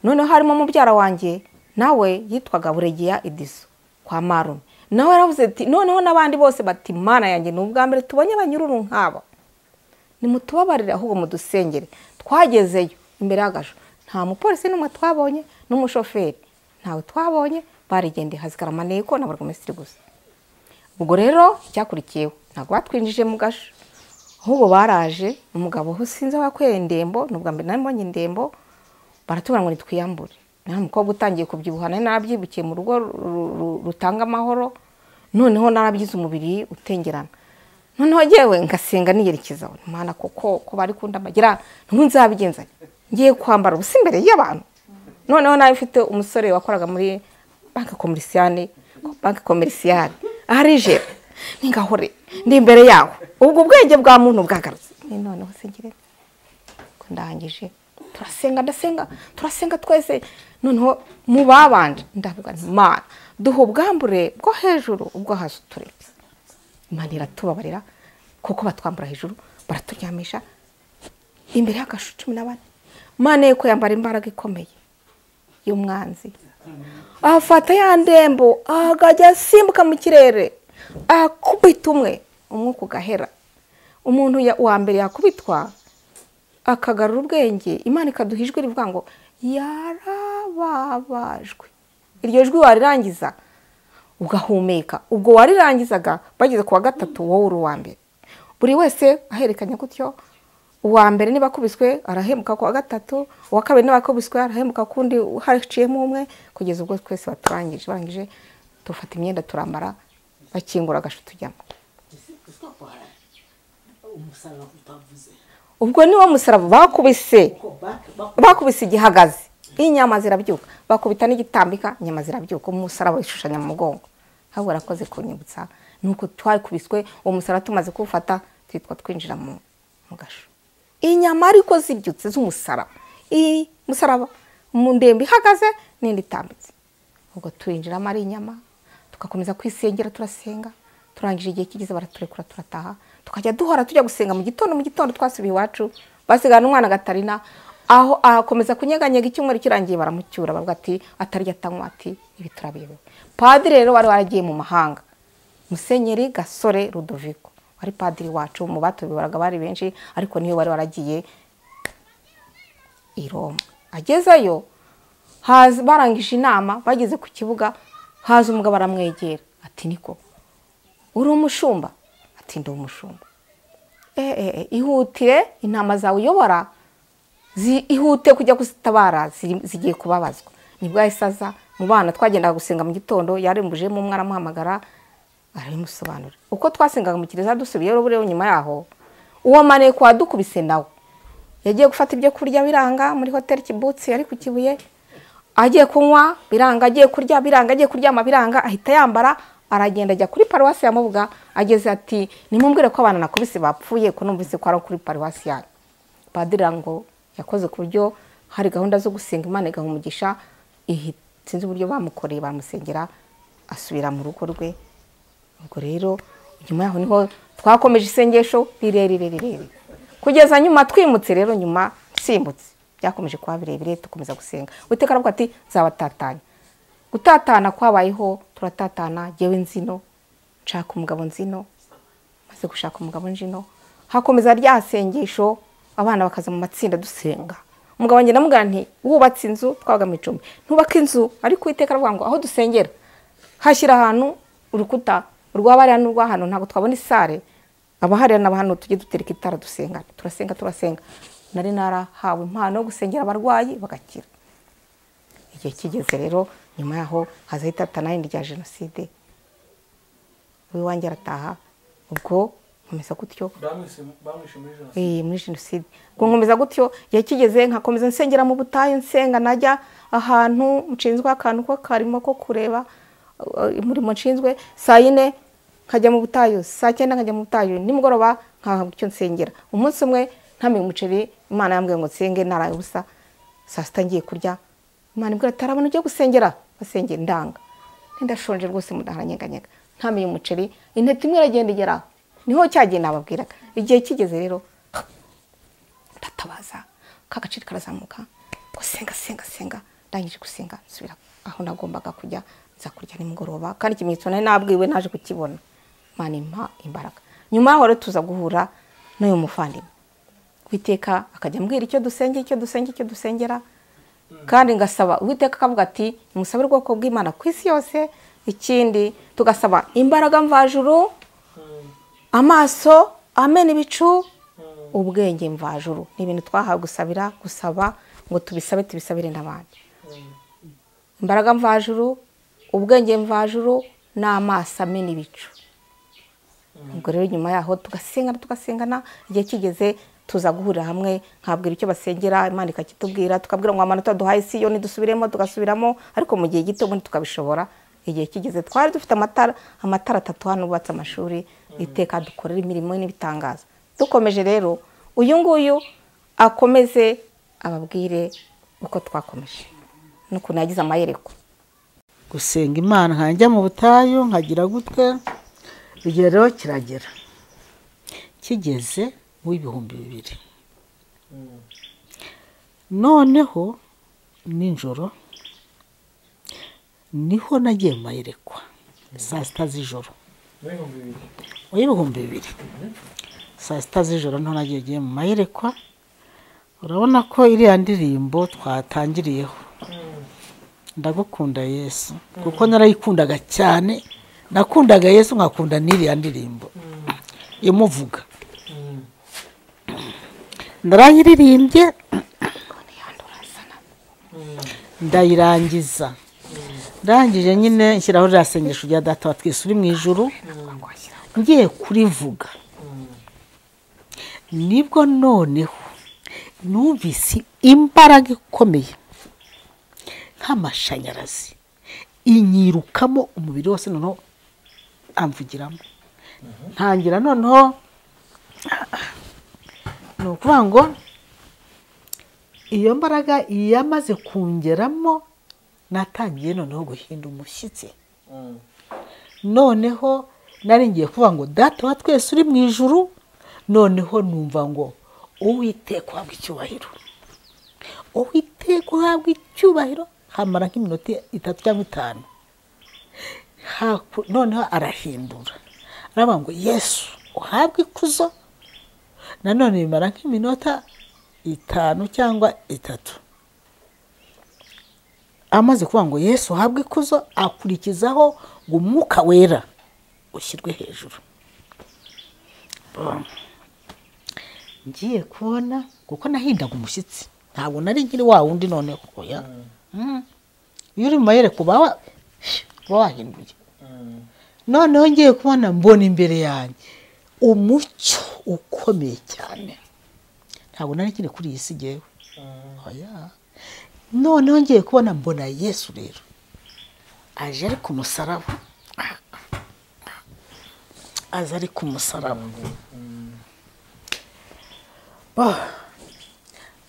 noneho harimo mubyara wanjye nawe yitwaga buregeya idiso kwa marume nawe yaravuze ati noneho n'abandi bose bati mana yanjye ni ubwa mbere tubonye abanyururu nk'aba nimutubabarire ahubwo mudusengere twagezeyo imbere y'agasho nta mupolisi n'umwe twabonye n'umushoferi ntawe twabonye barigendeye hazigara amaneko na burugumesitiri gusa ubwo rero icyakurikiyeho ntabwo batwinjije mu gasho ahubwo baraje umugabo aho sinzi aho yakoreye indembo ni ubwa mbere nari mbonye indembo baratubwira ngo nitwiyambure nari umukobwa utangiye kubyibuha nari narabyibukiye mu rugo rutanga amahoro noneho narabyize umubiri utengerana noneho ngewe ngasenga niyerekezaho imana koko ko bari kundamagira ntabwo nzabigenza ngiye kwambara ubusa imbere y'abantu noneho nawe ufite umusore wakoraga muri banki komerisiyane banki komerisiyane aharijera ningahore ndi imbere yawe ubwo ubwenge bwa muntu bwagarutse noneho se ngire ndangije turasenga ndasenga turasenga twese noneho mu babanje ndavuga imana duha ubwambure bwo hejuru ubwo hasi uturetse imana iratubabarira kuko batwambura hejuru baraturyamisha imbere y'agashu cumi na bane mane ko yambara imbaraga ikomeye y'umwanzi afata ya ndembo akajya asimbuka mu kirere akubita umwe umwuka ugahera umuntu ya- wa mbere yakubitwa akagarura ubwenge imana ikaduha ijwi rivuga ngo yarababajwe iryo jwi warirangiza ugahumeka ubwo warirangizaga bageze ku wa gatatu wowe uri uwa mbere buri wese aherekanya gutyo uwa mbere niba akubiswe arahembuka ku wa gatatu uwa kabiri niba akubiswe arahembuka ku wundi haciyemo umwe kugeza ubwo twese baturangije barangije dufata imyenda turambara bakingura agashu tujyamo umusaraba utavuze ubwo niwo musaraba bakubise bakubise igihagaze inyama zirabyuka bakubita n'igitambika inyama zirabyuka umusaraba wishushanya mu mugongo ahubwo warakoze kunyibutsa nuko twakubiswe uwo musaraba tumaze kuwufata twitwa twinjira mu mu gasho inyama ariko zibyutse z'umusaraba iyi musaraba mu ndembe ihagaze n'indi itambitse ubwo turinjiramo ari inyama tugakomeza kwisengera turasenga turangije igihe kigeze baraturekura turataha tukajya duhora tujya gusenga mu gitondo mu gitondo twasubiye iwacu basigana umwana gatarina aho akomeza kunyeganyega icyumweru kirangiye baramucyura bavuga ati atarya atanywa ati ibi turabiyobewe padiri rero wari waragiye mu mahanga musenyeri gasore rudoviko wari padiri wacu mu batubibaraga bari benshi ariko niwe wari waragiye i Roma agezeyo haza barangije inama bageze ku kibuga haza umugabo aramwegera ati niko uri umushumba ati ndi umushumba "Eh, eh, eh, ihutire intama zawe uyobora zi- ihute kujya kuzitabara ziri- zigiye kubabazwa nibwo yahise aza mu bana twagendaga gusenga mu gitondo yarembujemo umwe aramuhamagara arabimusobanura uko twasengaga mu kiliziya dusubiyeyo buriya nyuma yaho uwo maneko wadukubise nawe yagiye gufata ibyo kurya biranga muri hoteli kibutsi yari ku kibuye agiye kunywa biranga agiye kurya biranga agiye kuryama biranga ahita yambara aragenda ajya kuri paruwasi ya mubuga ageze ati nimumbwire ko abana nakubise bapfuye ko numvise ko ari kuri paruwasi yanyu padiri ngo yakoze ku buryo hari gahunda zo gusenga imana igaha umugisha ihi- sinzi uburyo bamukoreye bamusengera asubira mu rugo rwe ubwo rero nyuma yaho niho twakomeje isengesho rirerire rirerire kugeza nyuma twimutse rero nyuma nsimbutse byakomeje kuba birebire dukomeza gusenga uwiteka aravuga ati nzabatatanya gutatana kwabayeho turatatana jyewe nzino nshaka umugabo nzino maze gushaka umugabo njino hakomeza rya sengesho abana bakaza mu matsinda dusenga umugabo wanjye ndamubwira nti wubatse inzu twabaga mu icumbi ntubake inzu ariko uwiteka aravuga ngo aho dusengera hashyira ahantu urukuta urw'abariya n'urwa hano ntabwo twabona isare abahariya n'aba hano tujye dutereka itara dusenga turasenga turasenga nari narahawe impano yo gusengera abarwayi bagakira igihe kigeze rero nyuma yaho haza itatana rindi rya jenoside uwiwanjye arataha ubwo nkomeza gutyo bamwishe muri jenoside Eh, muri jenoside ubwo nkomeza gutyo igihe kigeze nkakomeza nsengera mu butayu nsenga najya ahantu nshinzwe akantu ko karimo ko kureba eh, umurimo nshinzwe saa yine nkajya mu butayu saa cyenda nkajya mu butayu nimugoroba nkahabwa icyo nsengera umunsi umwe ntamenye umuceri imana yambwiye ngo nsenge naraye ubusa saa sita ngiye kurya imana imbwira ati hari abantu ugiye gusengera basengera ndanga ndashonje rwose mudaharanyeganyega ntamenye umuceri intete imwe iragenda igera aho. niho cyagiye nababwiraga igihe kigeze rero ndatabaza ka gaciro karazamuka gusenga senga senga ndangije gusenga nsubira aho nagombaga kujya nza kurya nimugoroba kandi ikimenyetso nari nabwiwe naje kukibona imana impa imbaraga nyuma yaho rero tuza guhura n'uyu muvandimwe witeka akajya ambwira icyo dusengera icyo dusengera icyo dusengera kandi ngasaba uwiteka akavuga ati musabe ubwoko bw'imana ku isi yose ikindi tugasaba imbaraga mvajuru amaso amena ibicu ubwenge mvajuru ni ibintu twahawe gusabira gusaba ngo tubisabe tubisabire n'abandi imbaraga mvajuru ubwenge mvajuru n'amaso amena ibicu ubwo rero nyuma yaho tugasengana tugasengana igihe kigeze tuza guhurira hamwe nkabwira icyo basengera imana ikakitubwira tukabwira ngo amanota duhaye si yo ntidusubiremo tugasubiramo ariko mu gihe gito ubundi tukabishobora igihe kigeze twari dufite amatara amatara atatu hano bubatse amashuri iteka dukorera imirimo n'ibitangaza dukomeje rero uyu nguyu akomeze ababwire uko twakomeje n'ukuntu yagize amayerekwa gusenga imana nkajya mu butayu nkagira gute rero kiragera kigeze mu ibihumbi bibiri noneho nijoro niho nagiye mu mayerekwa saa sita z'ijoro n'ibihumbi bibiri y'ibihumbi bibiri saa sita z'ijoro niho nagiye mu mayerekwa urabona ko iriya ndirimbo twatangiriyeho ndagukunda yesu kuko narayikundaga cyane nakundaga yesu nkakunda n'iriya ndirimbo imuvuga narayiririmbye ndayirangiza ndangije nyine nshyiraho ririya sengesho rya data wa twese uri mu ijuru ngiye kurivuga nibwo noneho numvise imbaraga ikomeye nk'amashanyarazi inyirukamo umubiri wose noneho amvugiramo ntangira noneho ni ukuvuga ngo iyo mbaraga yamaze kungeramo natangiye noneho guhinda umushyitsi noneho nari ngiye kuvuga ngo data wa twese uri mu ijuru noneho numva ngo uwiteka uhabwa icyubahiro uwiteka uhabwa icyubahiro hamara nk'iminota itatu cyangwa itanu Haku- noneho arahindura aravuga ngo yesu uhabwe ikuzo nanone bimara nk'iminota itanu cyangwa itatu amaze kuvuga ngo yesu uhabwe ikuzo akurikizaho ngo umwuka wera ushyirwe hejuru Bam. ngiye kubona kuko nahindaga umushyitsi ntabwo nari nkiri wa wundi noneho oya Mm. iyo uri mu mayereko uba wa- uba wahinduye noneho ngiye kubona mbona imbere yanjye umucyo ukomeye cyane ntabwo nari nkiri kuri iyi si ngewe oya noneho ngiye kubona mbona yesu rero aje ari ku musaraba aza ari ku musaraba Bah!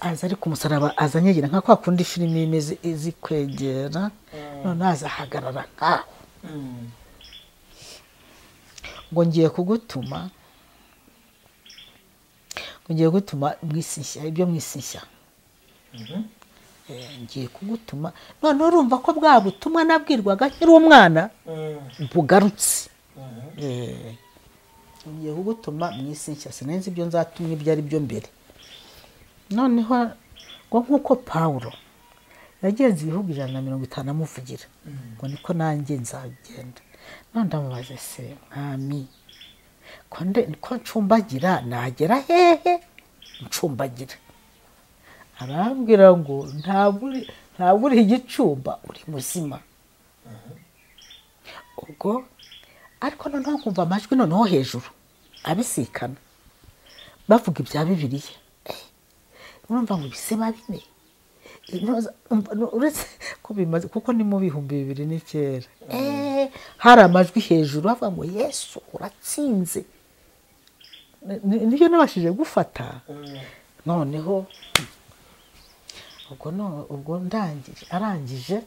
aza ari ku musaraba aza anyegira nka kwa kundi filime imeze izi kwegera noneho aza ahagarara nkaho ngo ngiye kugutuma ngo ngiye gutuma mu isi nshya ibyo mu isi nshya Eh, ngiye kugutuma noneho urumva ko bwa butumwa nabwirwaga nkiri umwana bugarutse Eh, ngiye kugutuma mu isi nshya sinenze ibyo nzatumwa ibyo ari byo mbere noneho ngo nk'uko pawulo yagenze ibihugu ijana na mirongo itanu amuvugira ngo niko nanjye nzagenda none ndamubaze se mwami ko nde- ko ncumbagira nagera hehe ncumbagira arambwira ngo ntabwo uri- ntabwo uri igicumba uri muzima ubwo ariko noneho nkumva amajwi noneho hejuru abisikana bavuga ibya bibiliya urumva ngo ibiseba bine Intyoza- umva- nu- uretse ko bimaze kuko ni mu bihumbi bibiri n'icyenda Eh, hari amajwi hejuru bavuga ngo yesu uratsinze Ni- ni- niyo nabashije gufata noneho ubwo no- ubwo ndangije arangije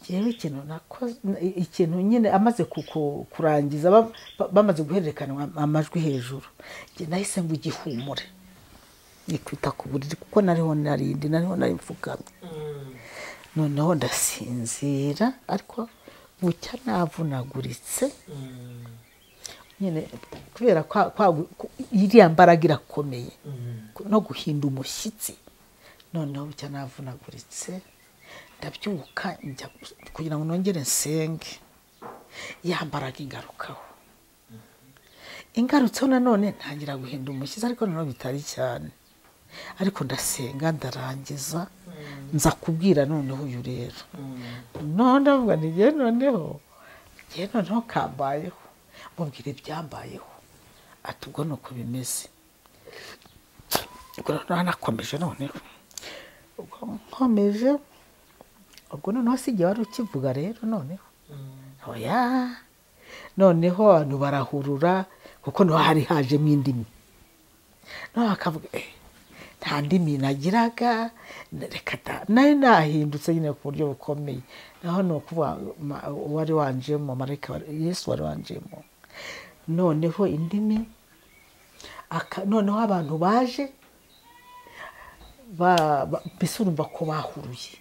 ngewe ikintu nakoze ikintu nyine amaze ku- ku- kurangiza ba- ba- bamaze guhererekanya amajwi hejuru njye nahise ngo igihumure nikwita ku buriri kuko nariho narindi nariho nari mfukamye noneho ndasinzira ariko bucya navunaguritse nyine kubera kwa- kwagu- ku- iriya mbaraga irakomeye no guhinda umushyitsi noneho bucya navunaguritse ndabyuka njya kugira ngo nongere nsenge yambaraga ingarukaho ingarutseho nanone ntangira guhinda umushyitsi ariko noneho bitari cyane ariko ndasenga ndarangiza nza kubwira noneho uyu rero noneho ndavuga ntigiye noneho ngiye noneho kambayeho mubwira ibyambayeho ati ubwo ni uko bimeze ubwo noneho nakomeje noneho ubwo nkomeje ubwo noneho si igihe wari ukivuga rero noneho oya noneho abantu barahurura kuko niho hari hajemo indimi noneho bakavuga "Eh, nta ndimi nagiraga reka da- nari nahindutse nyine ku buryo bukomeye naho ni ukuvuga ma- uwari wanjemo marayika wari- yesu wari wanjemo noneho indimi aka- noneho abantu baje ba- ba- mbese urumva ko bahuruye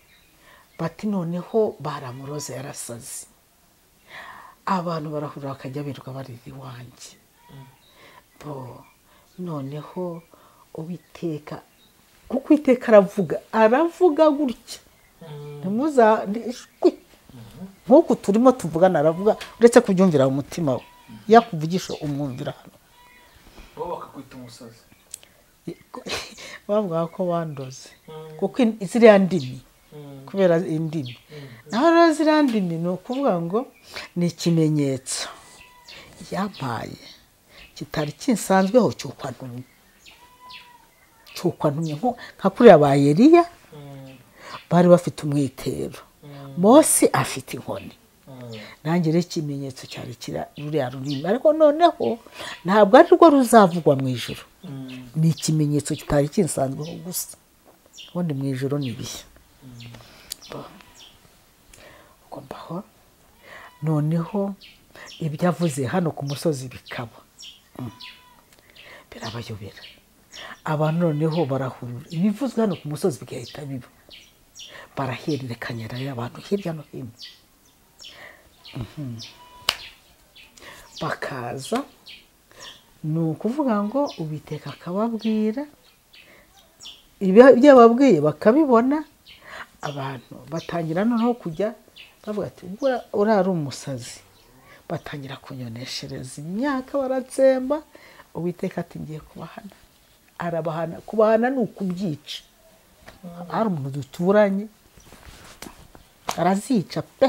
bati noneho baramuroza yarasaze abantu barahurura bakajya birirwa barira iwanjye bo noneho uwiteka kuko iteka aravuga aravuga gutya ntimuzanishwe nk'uku turimo tuvugana aravuga uretse kubyumvira mu mutima we yakuvugisha umwumvira hano bo bakakwita umusazi bavuga ko bandoze kuko in- ziriya ndimi kubera indimi naho rero ziriya ndimi ni ukuvuga ngo ni ikimenyetso yampaye kitari kinsanzweho cyukwantumye cyukwantumye nko- nka kuriya ba Eliya bari bafite umwitero mose afite inkoni nanjye rero ikimenyetso cyari kira ruriya rurimi ariko noneho ntabwo ari rwo ruzavugwa mu ijoro ni ikimenyetso kitari kinsanzweho gusa ubundi mu ijoro ni ibihe ubwo mbaho noneho ibyo avuze hano ku musozi bikaba Mm. birabayobera abantu noneho barahurura ibivuzwe hano ku musozi bigahita biba barahererekanya rero abantu hirya no hino Mhm. bakaza ni ukuvuga ngo ubiteka akababwira ibi- ibyo yababwiye bakabibona abantu batangira noneho kujya bavuga ati "Bura- uriya ari umusazi batangira kunyoneshereza imyaka baratsemba uwiteka ati ngiye kubahana arabahana kubahana ni ukubyica hari umuntu duturanye arazica pe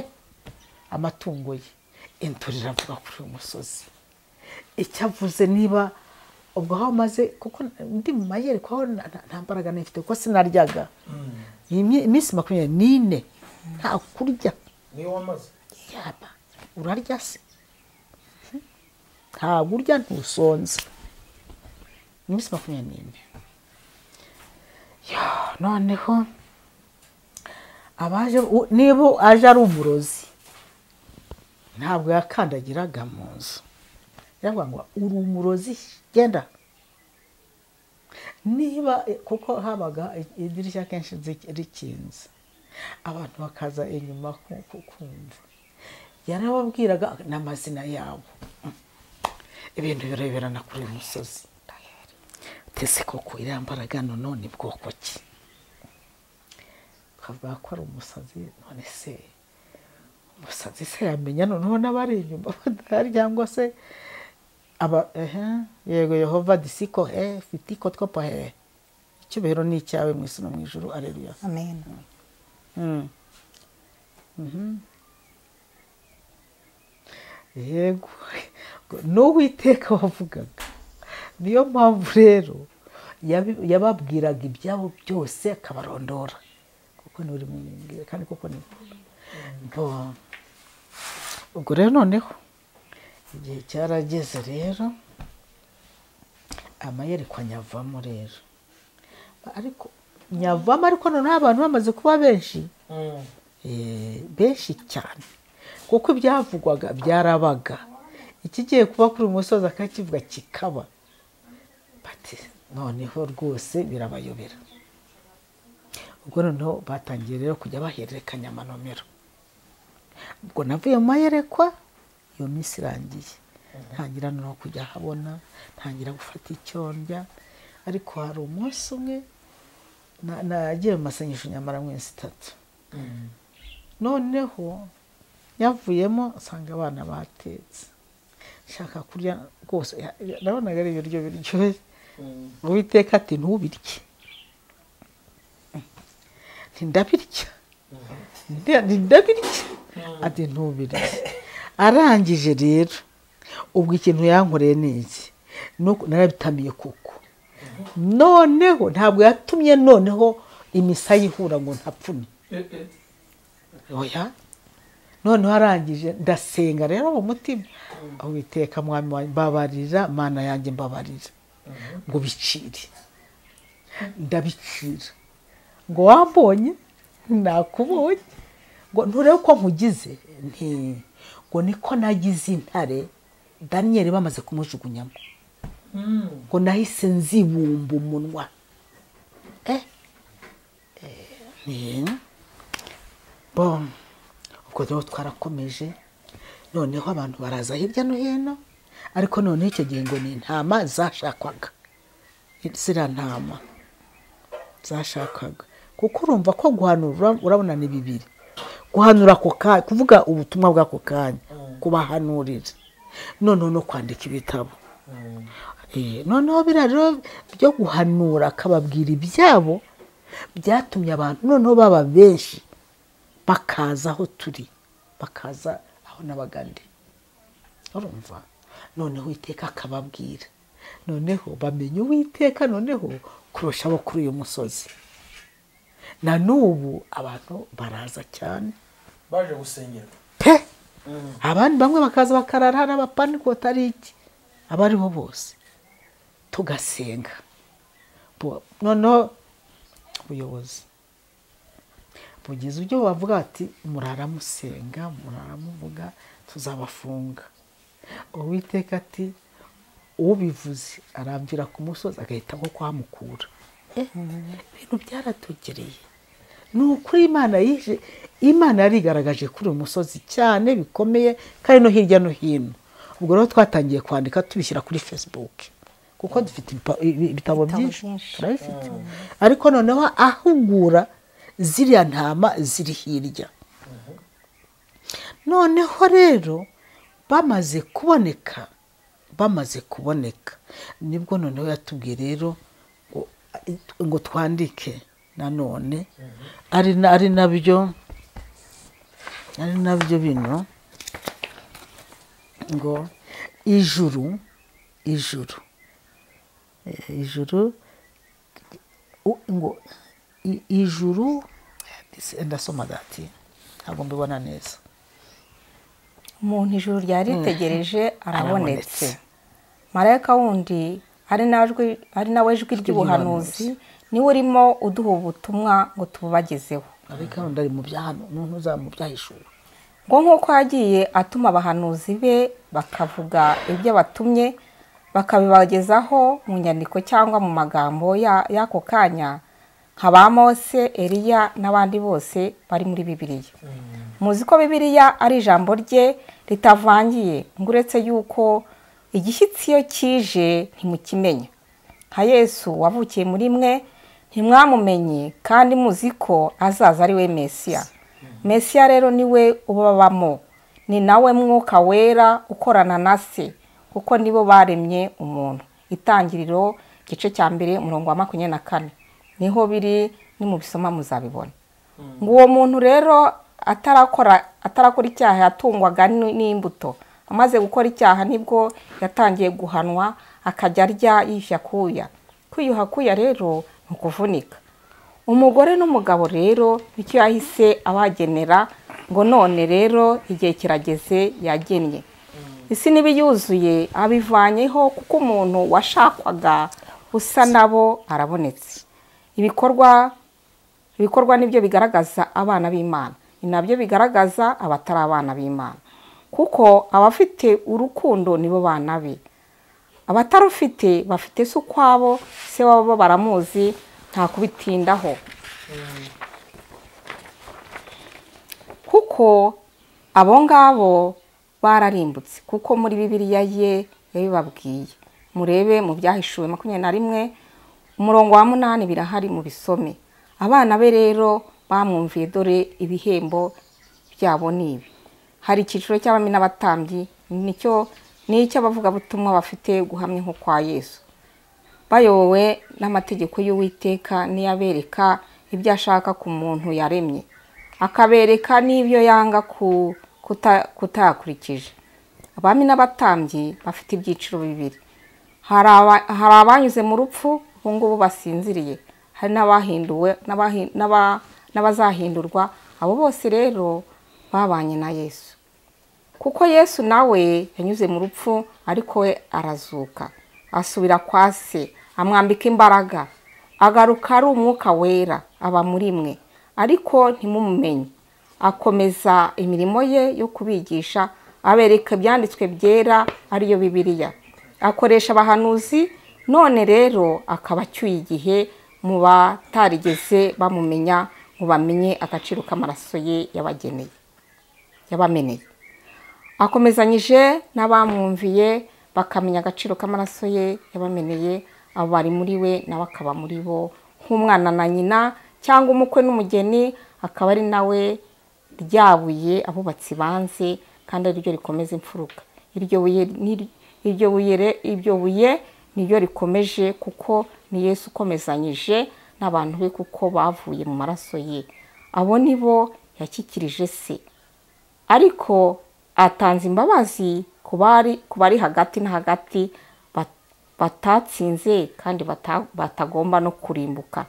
amatungo ye intura iravuga kuri uyu musozi icyo avuze niba ubwo aho amaze kuko ndi mu mayerekwa aho nta- nta- nta mbaraga nifite kuko sinaryaga iyi mi- iminsi makumyabiri n'ine nta kurya niyo wamaze yaba urarya se ntabwo urya ntusonze iminsi makumyabiri n'ine Ya, noneho abaje u- niba aje ari umurozi ntabwo yakandagiraga mu nzu yaravuga ngo uri umurozi genda niba kuko habaga idirishya kenshi rikinze abantu bakaza inyuma ku- ku- kumva yarababwiraga n'amazina yabo ibintu bireberana kuri uyu musozi tese koko iriya mbaraga noneho ni bwoko ki ukavuga ko ari umusazi none se umusazi se yamenya noneho n'abari inyuma badahari cyangwa se aba ehe yego yehova disiko he fitiko twopo he icyubahiro ni icyawe mu isi no mu ijuru areruya amen yego n'uwiteka wavugaga niyo mpamvu rero yabi- yababwiraga ibyabo byose akabarondora kuko ni mu mubwira kandi kuko ni bo ubwo rero noneho igihe cyarageze rero amayerekwa nyavamo rero ariko nyavamo ariko noneho abantu bamaze kuba benshi eh, benshi cyane kuko ibyavugwaga byarabaga ikigiye kuba kuri uyu musozi akakivuga kikaba bati noneho rwose birabayobera ubwo noneho batangiye rero kujya bahererekanya amanomero ubwo navuye mu mayerekwa iyo minsi irangiye ntangira no kujya ahabona ntangira gufata icyo ndya ariko hari umunsi umwe na- nagiye mu masengesho nyamara mu minsi itatu noneho yavuyemo nsanga abana batetse nshaka kurya rwose ya- ya- nabonaga ari ibiryo biryoshye uwiteka ati ntubirye ntindabirya ntindabirya ati ntubirye arangije rero ubwo ikintu yankoreye ni iki ni uku- narabitamiye kuko noneho ntabwo yatumye noneho imisaya ihura ngo ntapfune oya noneho arangije ndasenga rero mu mutima uwiteka mwami wanjye mbabarira mana yanjye mbabarira ngo bicire ndabicira ngo wambonye nakubonye ngo nturebe ko nkugize nti ngo niko nagize intare daniyeli bamaze kumujugunyamo ngo nahise nzibumba umunwa eh, eh, ni- bomu ubwo rero twarakomeje noneho abantu baraza hirya no hino ariko noneho icyo gihe ngo ni intama zashakwaga ziriya ntama zashakaga kuko urumva ko guhanura urabona ni bibiri guhanura ako kanya kuvuga ubutumwa bw'ako kanya kubahanurira noneho no kwandika ibitabo Eh, noneho biriya rero byo guhanura akababwira ibyabo byatumye abantu noneho baba benshi bakaza aho turi bakaza aho n'abagande urumva noneho uwiteka akababwira noneho bamenya uwiteka noneho kurusha abo kuri uyu musozi na n'ubu abantu baraza cyane baje gusengerwa pe abandi bamwe bakaza bakarara hari abapanikota ari iki abo ari bo bose tugasenga Bu- noneho ubuyobozi bugize ibyo bavuga ati muraramusenga muraramuvuga tuzabafunga uwiteka ati ubivuze arambwira ku musozi agahita nko kuhamukura Eh, ibintu byaratugereye ni ukuri imana yije imana yarigaragaje kuri uyu musozi cyane bikomeye kandi no hirya no hino ubwo rero twatangiye kwandika tubishyira kuri facebook kuko dufite ibipa- ibi- ibitabo byinshi byinshi. turabifite ariko noneho ahugura ziriya ntama ziri hirya noneho rero bamaze kuboneka bamaze kuboneka nibwo noneho yatubwiye rero ngo, ngo twandike nanone ari na- ari nabyo ari nabyo bino ngo ijuru ijuru Eh, ijuru u- ngo i- ijuru ndasoma gati ntabwo mbibona neza umuntu ijuru ryaritegereje arabonetse Arabonetse. marayika wundi ari najwi- ari nawe jwi ry'ubuhanuzi niwe urimo uduha ubutumwa ngo tububagezeho ariko hano ndari mu bya hano umuntu uzaba mu byahishura ngo nk'uko yagiye atuma abahanuzi be bakavuga ibyo batumye bakabibagezaho mu nyandiko cyangwa mu magambo ya- y'ako kanya nka ba mose eliya n'abandi bose bari muri bibiliya muzi ko bibiliya ari ijambo rye ritavangiye ngo uretse yuko igishyitsi iyo kije ntimukimenya nka yesu wavukiye muri mwe ntimwamumenye kandi muzi ko azaza ari we mesiya mesiya rero ni we ubabamo ni nawe mwuka wera ukorana na se kuko nibo baremye umuntu itangiriro igice cya mbere umurongo wa makumyabiri na kane niho biri nimubisoma muzabibona ngo uwo muntu rero atarakora atarakora icyaha yatungwaga n- n'imbuto amaze gukora icyaha nibwo yatangiye guhanwa akajya arya yiyushya akuya kwiyuha akuya rero ni ukuvunika umugore n'umugabo rero nicyo yahise abagenera ngo none rero igihe kirageze yagennye isi niba yuzuye abivanyeho kuko umuntu washakwaga usa nabo arabonetse ibikorwa ibikorwa nibyo bigaragaza abana b'imana ni nabyo bigaragaza abatari abana b'imana kuko abafite urukundo nibo bana be abatarufite bafite se ukwabo se wabo baramuzi nta kubitindaho kuko abo ngabo bararimbutse kuko muri bibiliya ye yabibabwiye murebe mu byahishuwe makumyabiri na rimwe umurongo wa munani birahari mu bisome abana be rero bamwumviye dore ibihembo byabo ni ibi hari icyiciro cy'abami n'abatambyi nicyo ni icy'abavugabutumwa bafite guhamya nko kwa yesu bayobowe n'amategeko y'uwiteka n'iyabereka ibyo ashaka ku muntu yaremye akabereka n'ibyo yanga ku- kuta- kutayakurikije abami n'abatambyi bafite ibyiciro bibiri hari aba- hari abanyuze mu rupfu ubu ngubu basinziriye hari n'abahinduwe n'abahi- n'aba- n'abazahindurwa abo bose rero babanye na yesu kuko yesu nawe yanyuze mu rupfu ariko we arazuka asubira kwa se amwambika imbaraga agaruka ari umwuka wera aba muri mwe ariko ntimumumenye akomeza imirimo ye yo kubigisha abereka ibyanditswe byera ariyo bibiliya akoresha abahanuzi none rero akaba acyuye igihe mu batarigeze bamumenya ngo bamenye agaciro k'amaraso ye yabageneye yabameneye akomezanyije n'abamwumviye bakamenya agaciro k'amaraso ye yabameneye abo bari muri we nawe akaba muri bo nk'umwana na nyina cyangwa umukwe n'umugeni akaba ari nawe ryabuye abubatsi banze kandi ariryo rikomeza imfuruka iryo buye ni- iryo buye re- iryo buye niryo rikomeje kuko ni yesu ukomezanyije n'abantu be kuko bavuye mu maraso ye abo ni bo yashyikirije se ariko atanze imbabazi ku bari ku bari hagati na hagati bat- batatsinze kandi bata- batagomba no kurimbuka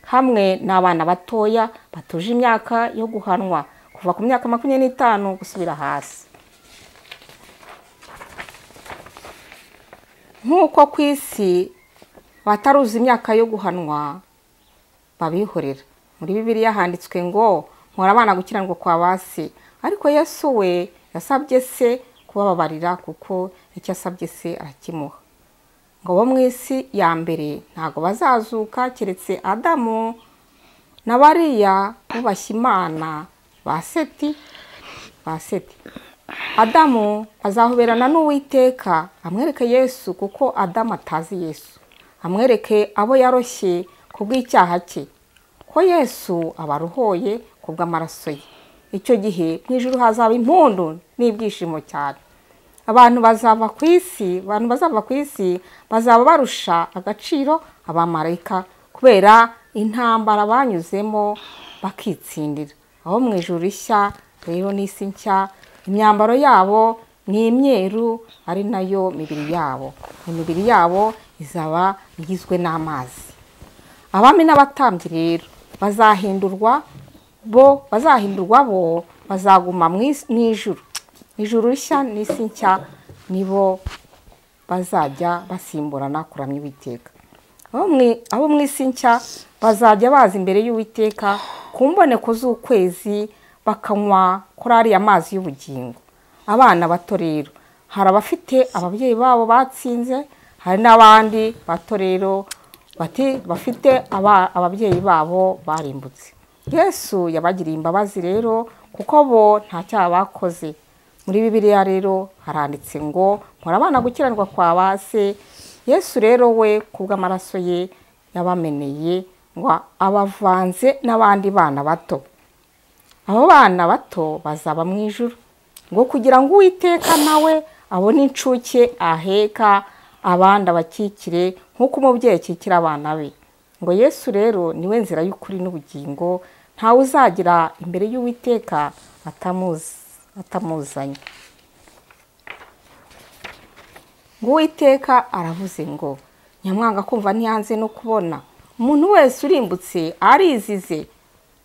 hamwe n'abana batoya batuje imyaka yo guhanwa kuva ku myaka makumyabiri n'itanu gusubira hasi nk'uko ku isi bataruzi imyaka yo guhanwa babihorera muri bibiliya handitswe ngo nkora abana gukiranirwa kwa ba se ariko yesu we yasabye se kubababarira kuko icyo asabye se arakimuha ngo bo mu isi ya mbere ntabwo bazazuka keretse adamu na bariya bubashye imana ba seti ba seti adamu azahoberana n'uwiteka amwereke yesu kuko adamu atazi yesu amwereke abo yaroshye ku bw'icyaha cye ko yesu abaruhoye ku bw'amaraso ye icyo gihe mu ijuru hazaba impundu n'ibyishimo cyane abantu bazava ku isi abantu bazava ku isi bazaba barusha agaciro abamarayika kubera intambara banyuzemo bakitsindira aho mu ijuru rishya rero n'isi nshya imyambaro yabo ni imyeru ari nayo mibiri yabo imibiri yabo izaba igizwe n'amazi abami n'abatambyi rero bazahindurwa bo bazahindurwa bo bazaguma mu is- mu ijuru ijuru rishya n'isi nshya nibo bazajya basimburana kuramya uwiteka abo mwi- abo mu isi nshya bazajya baza imbere y'uwiteka ku mboneko z'ukwezi bakanywa kuri ariya mazi y'ubugingo abana bato rero hari abafite ababyeyi babo batsinze hari n'abandi bato rero bati bafite aba- ababyeyi babo barimbutse yesu yabagiriye imbabazi rero kuko bo nta cyaha bakoze muri bibiliya rero haranditse ngo murabana gukiranirwa kwa ba se yesu rero we ku bw'amaraso ye yabameneye ngo abavanze n'abandi bana bato abo bana bato bazaba mu ijuru ngo kugira ngo uwiteka nawe abone incuke aheka abandi abakikire nk'uko umubyeyi akikira abana be ngo yesu rero niwe nzira y'ukuri n'ubugingo ntawe uzagira imbere y'uwiteka atamuzi- atamuzanye ngo uwiteka aravuze ngo nyamwanga kumva ntiyanze no kubona umuntu wese urimbutse arizize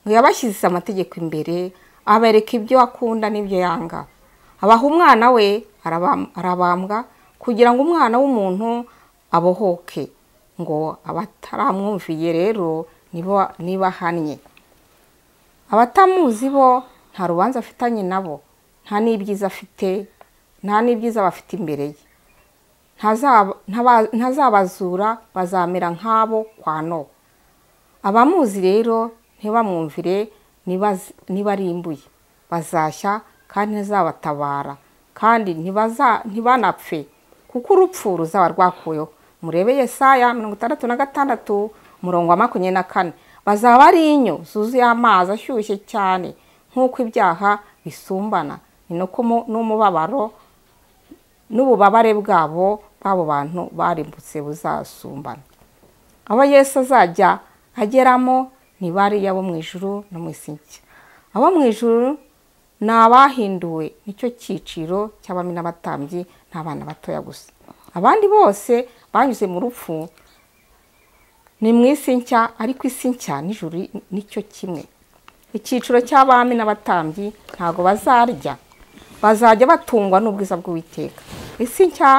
ngo yabashyize amategeko imbere abereka ibyo akunda n'ibyo yanga abaha umwana we arabam- arabambwa kugira ngo umwana w'umuntu abohoke ngo abataramwumviye rero nibo nibahannye abatamuzi bo nta rubanza afitanye nabo nta n'ibyiza afite nta n'ibyiza bafite imbere ye Ntazaba- ntaba- ntazabazura bazamera nk'abo kwa nowa abamuzi rero ntibamwumvire nibaz- nibarimbuye bazashya kandi ntizabatabara kandi ntibaza- ntibanapfe kuko urupfu ruzaba rwakuyeho murebe yesaya mirongo itandatu na gatandatu umurongo wa makumyabiri na kane bazaba ari inyo zuzuye amazi ashyushye cyane nk'uko ibyaha bisumbana ni nako mu- n'umubabaro n'ububabare bwabo b'abo bantu barimbutse buzasumbana abo yesu azajya ageramo ni bariya bo mu ijuru no mu isi nshya abo mu ijuru ni abahinduwe nicyo cyiciro cy'abami n'abatambyi n'abana batoya gusa abandi bose banyuze mu rupfu ni mu isi nshya ariko isi nshya n'ijuru nicyo kimwe icyiciro cy'abami n'abatambyi ntabwo bazarya bazajya batungwa n'ubwiza bw'uwiteka isi nshya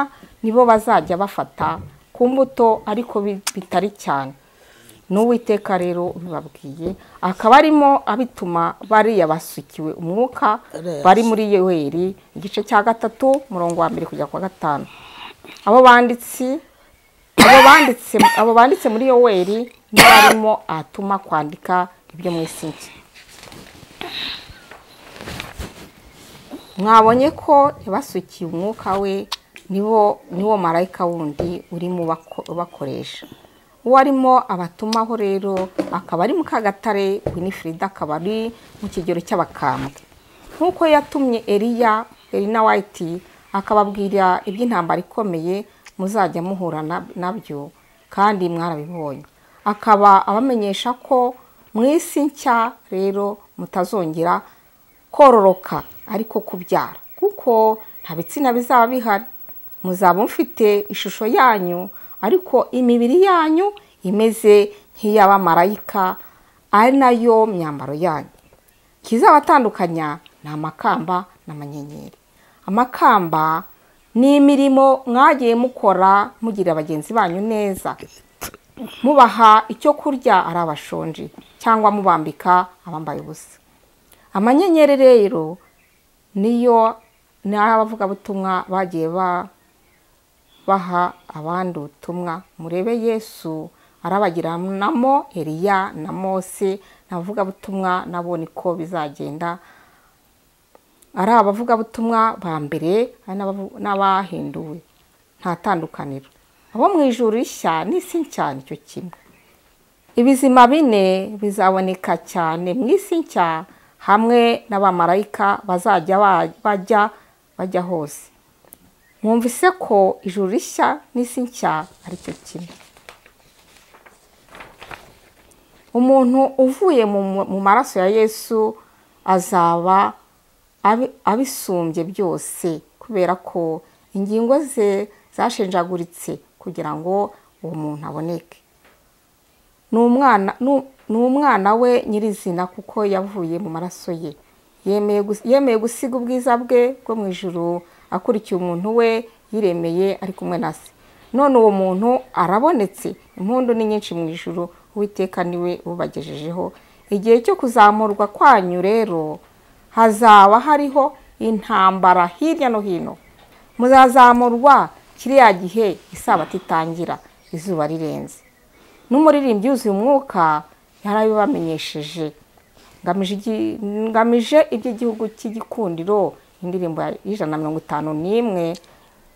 nibo bazajya bafata ku mbuto ariko bi- bitari cyane n'uwiteka rero ubibabwiye akaba arimo abituma bariya basukiwe umwuka bari muri yoweri igice cya gatatu umurongo wa mbere kujya ku wa gatanu abo banditsi abo banditse abo banditse muri yoweri nibo barimo atuma kwandika ibyo mwese nshya mwabonye ko ntibasukiye umwuka we niwo niwo marayika wundi urimo ubako- ubakoresha uwo arimo abatumaho rero akaba ari mukagatare winifrida akaba ari mu kigero cy'abakambwe nk'uko yatumye eriya erina wayiti akababwira iby'intambara ikomeye muzajya muhura na- nabyo kandi mwarabibonye akaba abamenyesha ko mu isi nshya rero mutazongera kororoka ariko kubyara kuko nta bitsina bizaba bihari muzaba mufite ishusho yanyu ariko imibiri yanyu imeze nk'iy'abamarayika ari nayo myambaro yanyu ikizabatandukanya ni amakamba n'amanyenyeri amakamba ni imirimo mwagiye mukora mugirira bagenzi banyu neza mubaha icyo kurya ari abashonji cyangwa mubambika abambaye ubusa amanyenyeri rero niyo ni abavugabutumwa bagiye ba- baha abandi ubutumwa murebe yesu arabagiranamo eliya na mose n'abavugabutumwa nabo niko bizagenda ari abavugabutumwa ba mbere ari n'abavu- n'abahinduwe nta tandukaniro abo mu ijuru rishya n'isi nshya nicyo kimwe ibizima bine bizaboneka cyane mu isi nshya hamwe n'abamarayika bazajya ba- bajya bajya hose mwumvise ko ijuru rishya n'isi nshya ari cyo kimwe umuntu uvuye mu mu maraso ya yesu azaba abi- abisumbye byose kubera ko ingingo ze zashenjaguritse kugira ngo uwo muntu aboneke ni umwana- nu- ni umwana we nyirizina kuko yavuye mu maraso ye yemeye gus- yemeye gusiga ubwiza bwe bwo mu ijuru akurikiye umuntu we yiremeye ari kumwe na se none uwo muntu arabonetse impundu ni nyinshi mu ijuru uwiteka niwe ubagejejeho igihe cyo kuzamurwa kwanyu rero hazaba hariho intambara hirya no hino muzazamurwa kiriya gihe isabato itangira izuba rirenze n'umuririmbyi yuzuye umwuka yarabibamenyesheje ngamije igi- ngamije iby'igihugu cy'igikundiro indirimbo ya- y'ijana na mirongo itanu n'imwe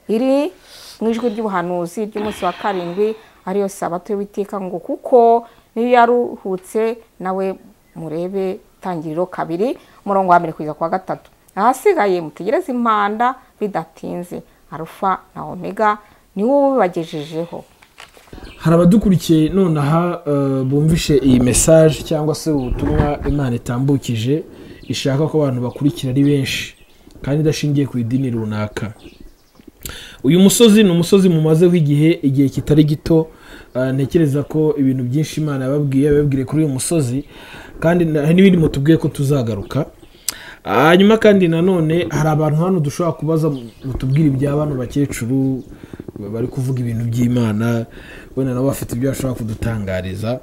iri mu ijwi ry'ubuhanuzi ry'umunsi wa karindwi ariyo sabato y'uwiteka ngo kuko niyo yaruhutse nawe murebe itangiriro kabiri umurongo wa mbere kugeza ku wa gatatu ahasigaye mutegereze impanda bidatinze arufa na omega niwo ubibagejejeho hari abadukurikiye nonaha eh, bumvishe iyi mesaje cyangwa se ubutumwa imana itambukije ishaka ko abantu bakurikira ari benshi kandi idashingiye ku idini runaka uyu musozi ni umusozi mumazeho igihe igihe kitari gito eh, ntekereza ko ibintu byinshi imana yababwiye yababwiye kuri uyu musozi kandi na- hari n'ibindi mutubwiye ko tuzagaruka hanyuma kandi nanone hari abantu hano dushobora kubaza mutubwire ibya bano bakecuru bari kuvuga ibintu by'imana wenda nabo bafite ibyo bashobora kudutangariza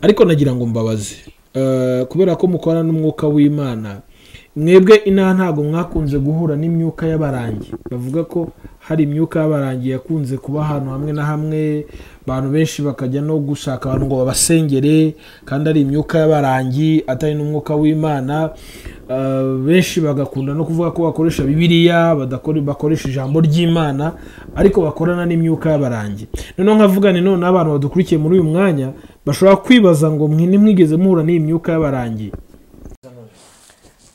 ariko nagira ngo mbabaze Eh, kubera ko mukorana n'umwuka w'imana mwebwe inaha ntabwo mwakunze guhura n'imyuka y'abarangi bavuga ko hari imyuka y'abarangi yakunze kuba ahantu hamwe na hamwe abantu benshi bakajya no gushaka abantu ngo babasengere kandi ari imyuka y'abarangi atari n'umwuka w'imana Eh, benshi bagakunda no kuvuga ko bakoresha bibiliya badakore- bakoresha ijambo ry'imana ariko bakorana n'imyuka y'abarangi noneho nkavugane none abantu badukurikiye muri uyu mwanya bashobora kwibaza ngo mwe ntimwigeze muhura n'iyi myuka y'abarangi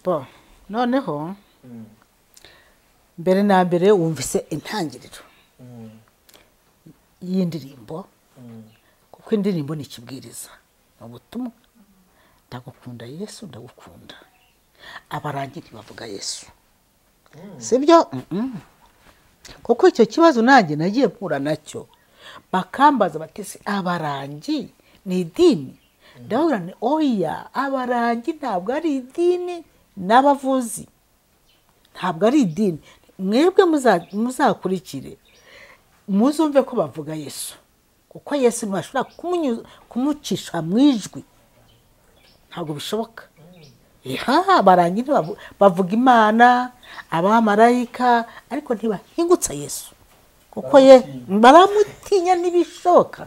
bo noneho mbere na mbere wumvise intangiriro y'indirimbo kuko indirimbo ni ikibwiriza ni ubutumwa ndagukunda yesu ndagukunda abarangi ntibavuga yesu sibyo Mm-mm. kuko icyo kibazo nanjye nagiye mpura nacyo bakambaza bati se abarangi ni idini ndababwira nti oya abarangi ntabwo ari idini n'abavuzi ntabwo ari idini mwebwe muza- muzakurikire muzumve ko bavuga yesu kuko yesu ntibashobora kumunyuza- kumucisha mu ijwi ntabwo bishoboka iha barangira bavu- bavuga imana abamarayika ariko ntibahingutsa yesu kuko ye baramutinya ntibishoboka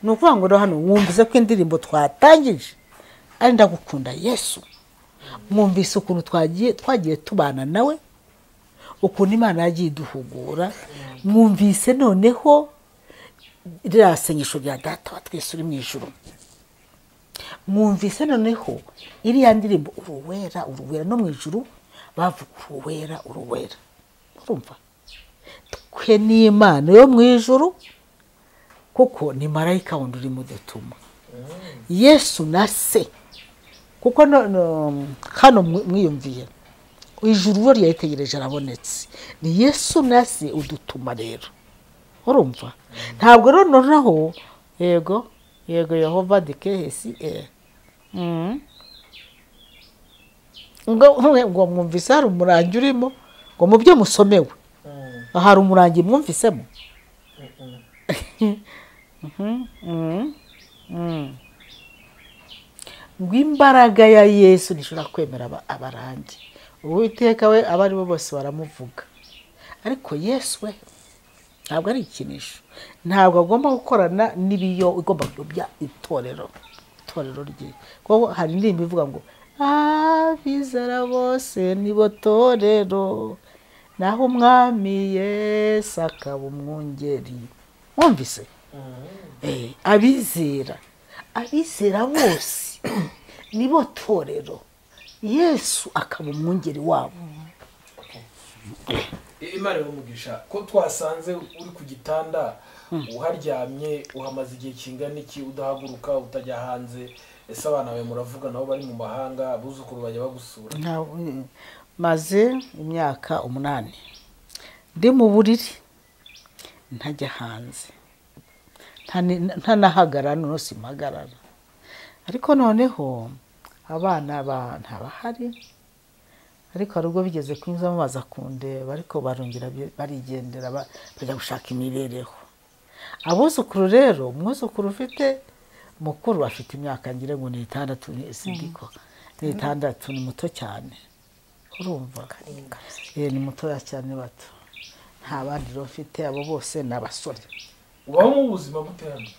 ni ukuvuga ngo rero hano wumvize ko indirimbo twatangije ari ndagukunda yesu mwumvise ukuntu twagiye twagiye tubana nawe ukuntu imana yagiye iduhugura mwumvise noneho ririya senyesho rya data wa twese uri mu ijoro mwumvise noneho iriya ndirimbo uruwera uruwera no mu ijoro bavuga uruwera uruwera urumva twe n'imana yo mu ijoro kuko ni marayika wundi urimo udutuma yesu na se kuko no- no- hano mwi- mwiyumviye ijuru we ryayitegereje arabonetse ni yesu na se udutuma rero urumva ntabwo rero noneho yego yego yehova dikehesi eh. Mm. ngo ntuhe- ngo mwumvise hari umurangi urimo ngo mu byo musomewe hari umurangi mwumvisemo ngo imbaraga ya yesu ntishobora kwemera aba- abarangi uwiteka we abo ari bo bose baramuvuga ariko yesu we ntabwo ari ikinisho ntabwo agomba gukorana n'ibiyo igomba kuyobya itorero itorero rye kuko hari indirimbo ivuga ngo abizera bose nibo torero naho umwami yesu akaba umwungeri mwumvise Eh, abizera abizera bose nibo torero yesu akaba umwungeri wabo imana ibamugisha ko twasanze uri ku gitanda uharyamye uhamaze igihe kingana iki udahaguruka utajya hanze ese abana bawe muravuga nabo bari mu mahanga abuzukuru bajya bagusura Nta- maze imyaka umunani ndi mu buriri ntajya hanze Nta ni- ntanahagarara none simpagarara ariko noneho abana ba- ntabahari ariko hari ubwo bigeze kunyuzamo baza kundeba ariko barongera bi- barigendera ba- bajya gushaka imibereho abuzukuru rero umwuzukuru ufite mukuru afite imyaka ngira ngo ni itandatu ni sindiko ni itandatu ni muto cyane urumva Eh, ni mutoya cyane bato nta bandi rero mfite abo bose ni abasore ubaho mu buzima bute hano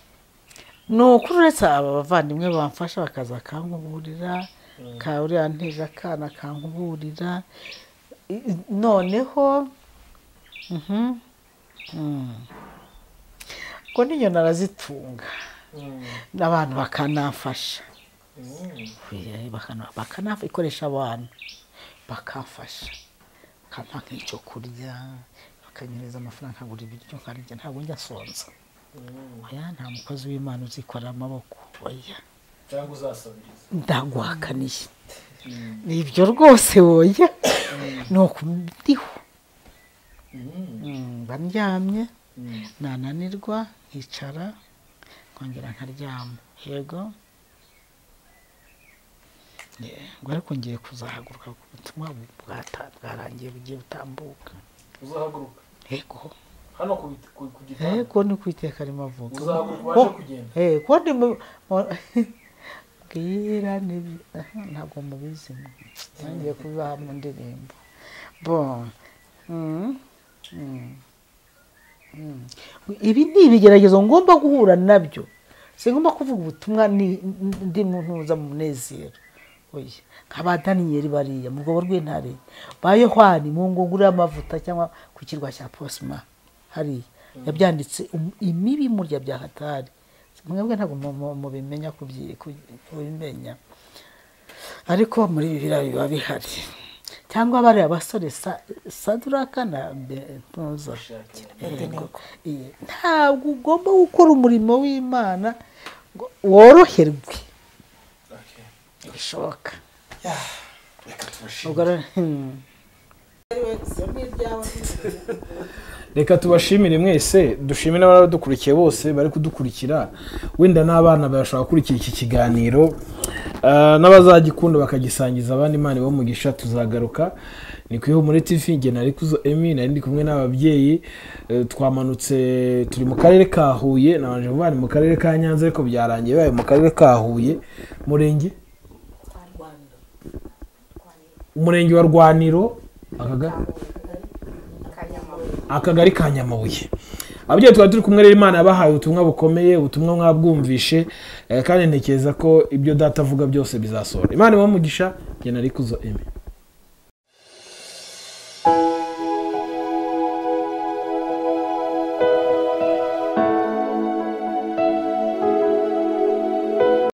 ni ukuri uretse aba bavandimwe bamfasha bakaza bakankuburira ka uriya nteje akana kankuburira I- i- noneho mhm, mm. ngo n'inyoni arazitunga n'abantu bakanafasha Eh, bakana- bakanafa ikoresha abantu bakafasha bakampa nk'icyo kurya bakanyereza amafaranga nkagura ibiryo nkarya ntabwo njya sonza oya nta mukozi w'imana uzikora amaboko oya cyangwa uzasabiriza ndaguhakaniye ni ibyo rwose woya ni ukundiho mba ndyamye nananirwa nkicara nkongera nkaryama yego Eh, ngo ariko ngiye kuzahaguruka ku butumwa bwata- bwarangiye bugiye butambuka uzahaguruka yego hano ku bit- ku- ku gitanda yego ni ku iteka rimwe avuga uzahaguruka Ko- ubashe kugenda Eh, ko ndi mu- mu- bwira ni- aha, ntabwo mubizi mwe. ngiye kubaha mu ndirimbo bon Mm, mm, mm. ibi ni ibigeragezo ngomba guhura nabyo singomba kuvuga ubutumwa ni- ndi mu ntuza mu munezero Oya, nk'aba daniyeli bariya mu rwobo rw'intare ba yohani mu ngunguru y'amavuta cyangwa ku kirwa cya posima hariya yabyanditse um- imibi murya bya hatari mwebwe ntabwo mu- mu- mubimenya kubyi- kubyi- kubimenya ariko muri bibiliya biba bihari cyangwa bariya basore Sa- saduraka na bentuza ntabwo ugomba gukora umurimo w'imana ngo woroherwe Okay. bishoboka Yeah, reka tubashimire. ubwo rero hmm. reka tubashimire mwese dushimire n'abadukurikiye bose bari kudukurikira wenda n'abana bashobora gukurikira iki kiganiro Ah, n'abazagikunda bakagisangiza abandi imana bamugisha tuzagaruka ni ku ihumure tv nge nari kuzo emi nari ndi kumwe n'ababyeyi Eh, twamanutse turi mu karere ka huye nabanje kuvuga ni mu karere ka nyanza ariko byarangiye bibaye mu karere ka huye murenge umurenge wa rwaniro akaga akagari ka nyamabuye ababyeyi twari turi kumwe rero imana yabahaye ubutumwa bukomeye ubutumwa mwabwumvishe eh, kandi ntekereza ko ibyo data avuga byose bizasohora imana imuhe umugisha njye nari kuzo eme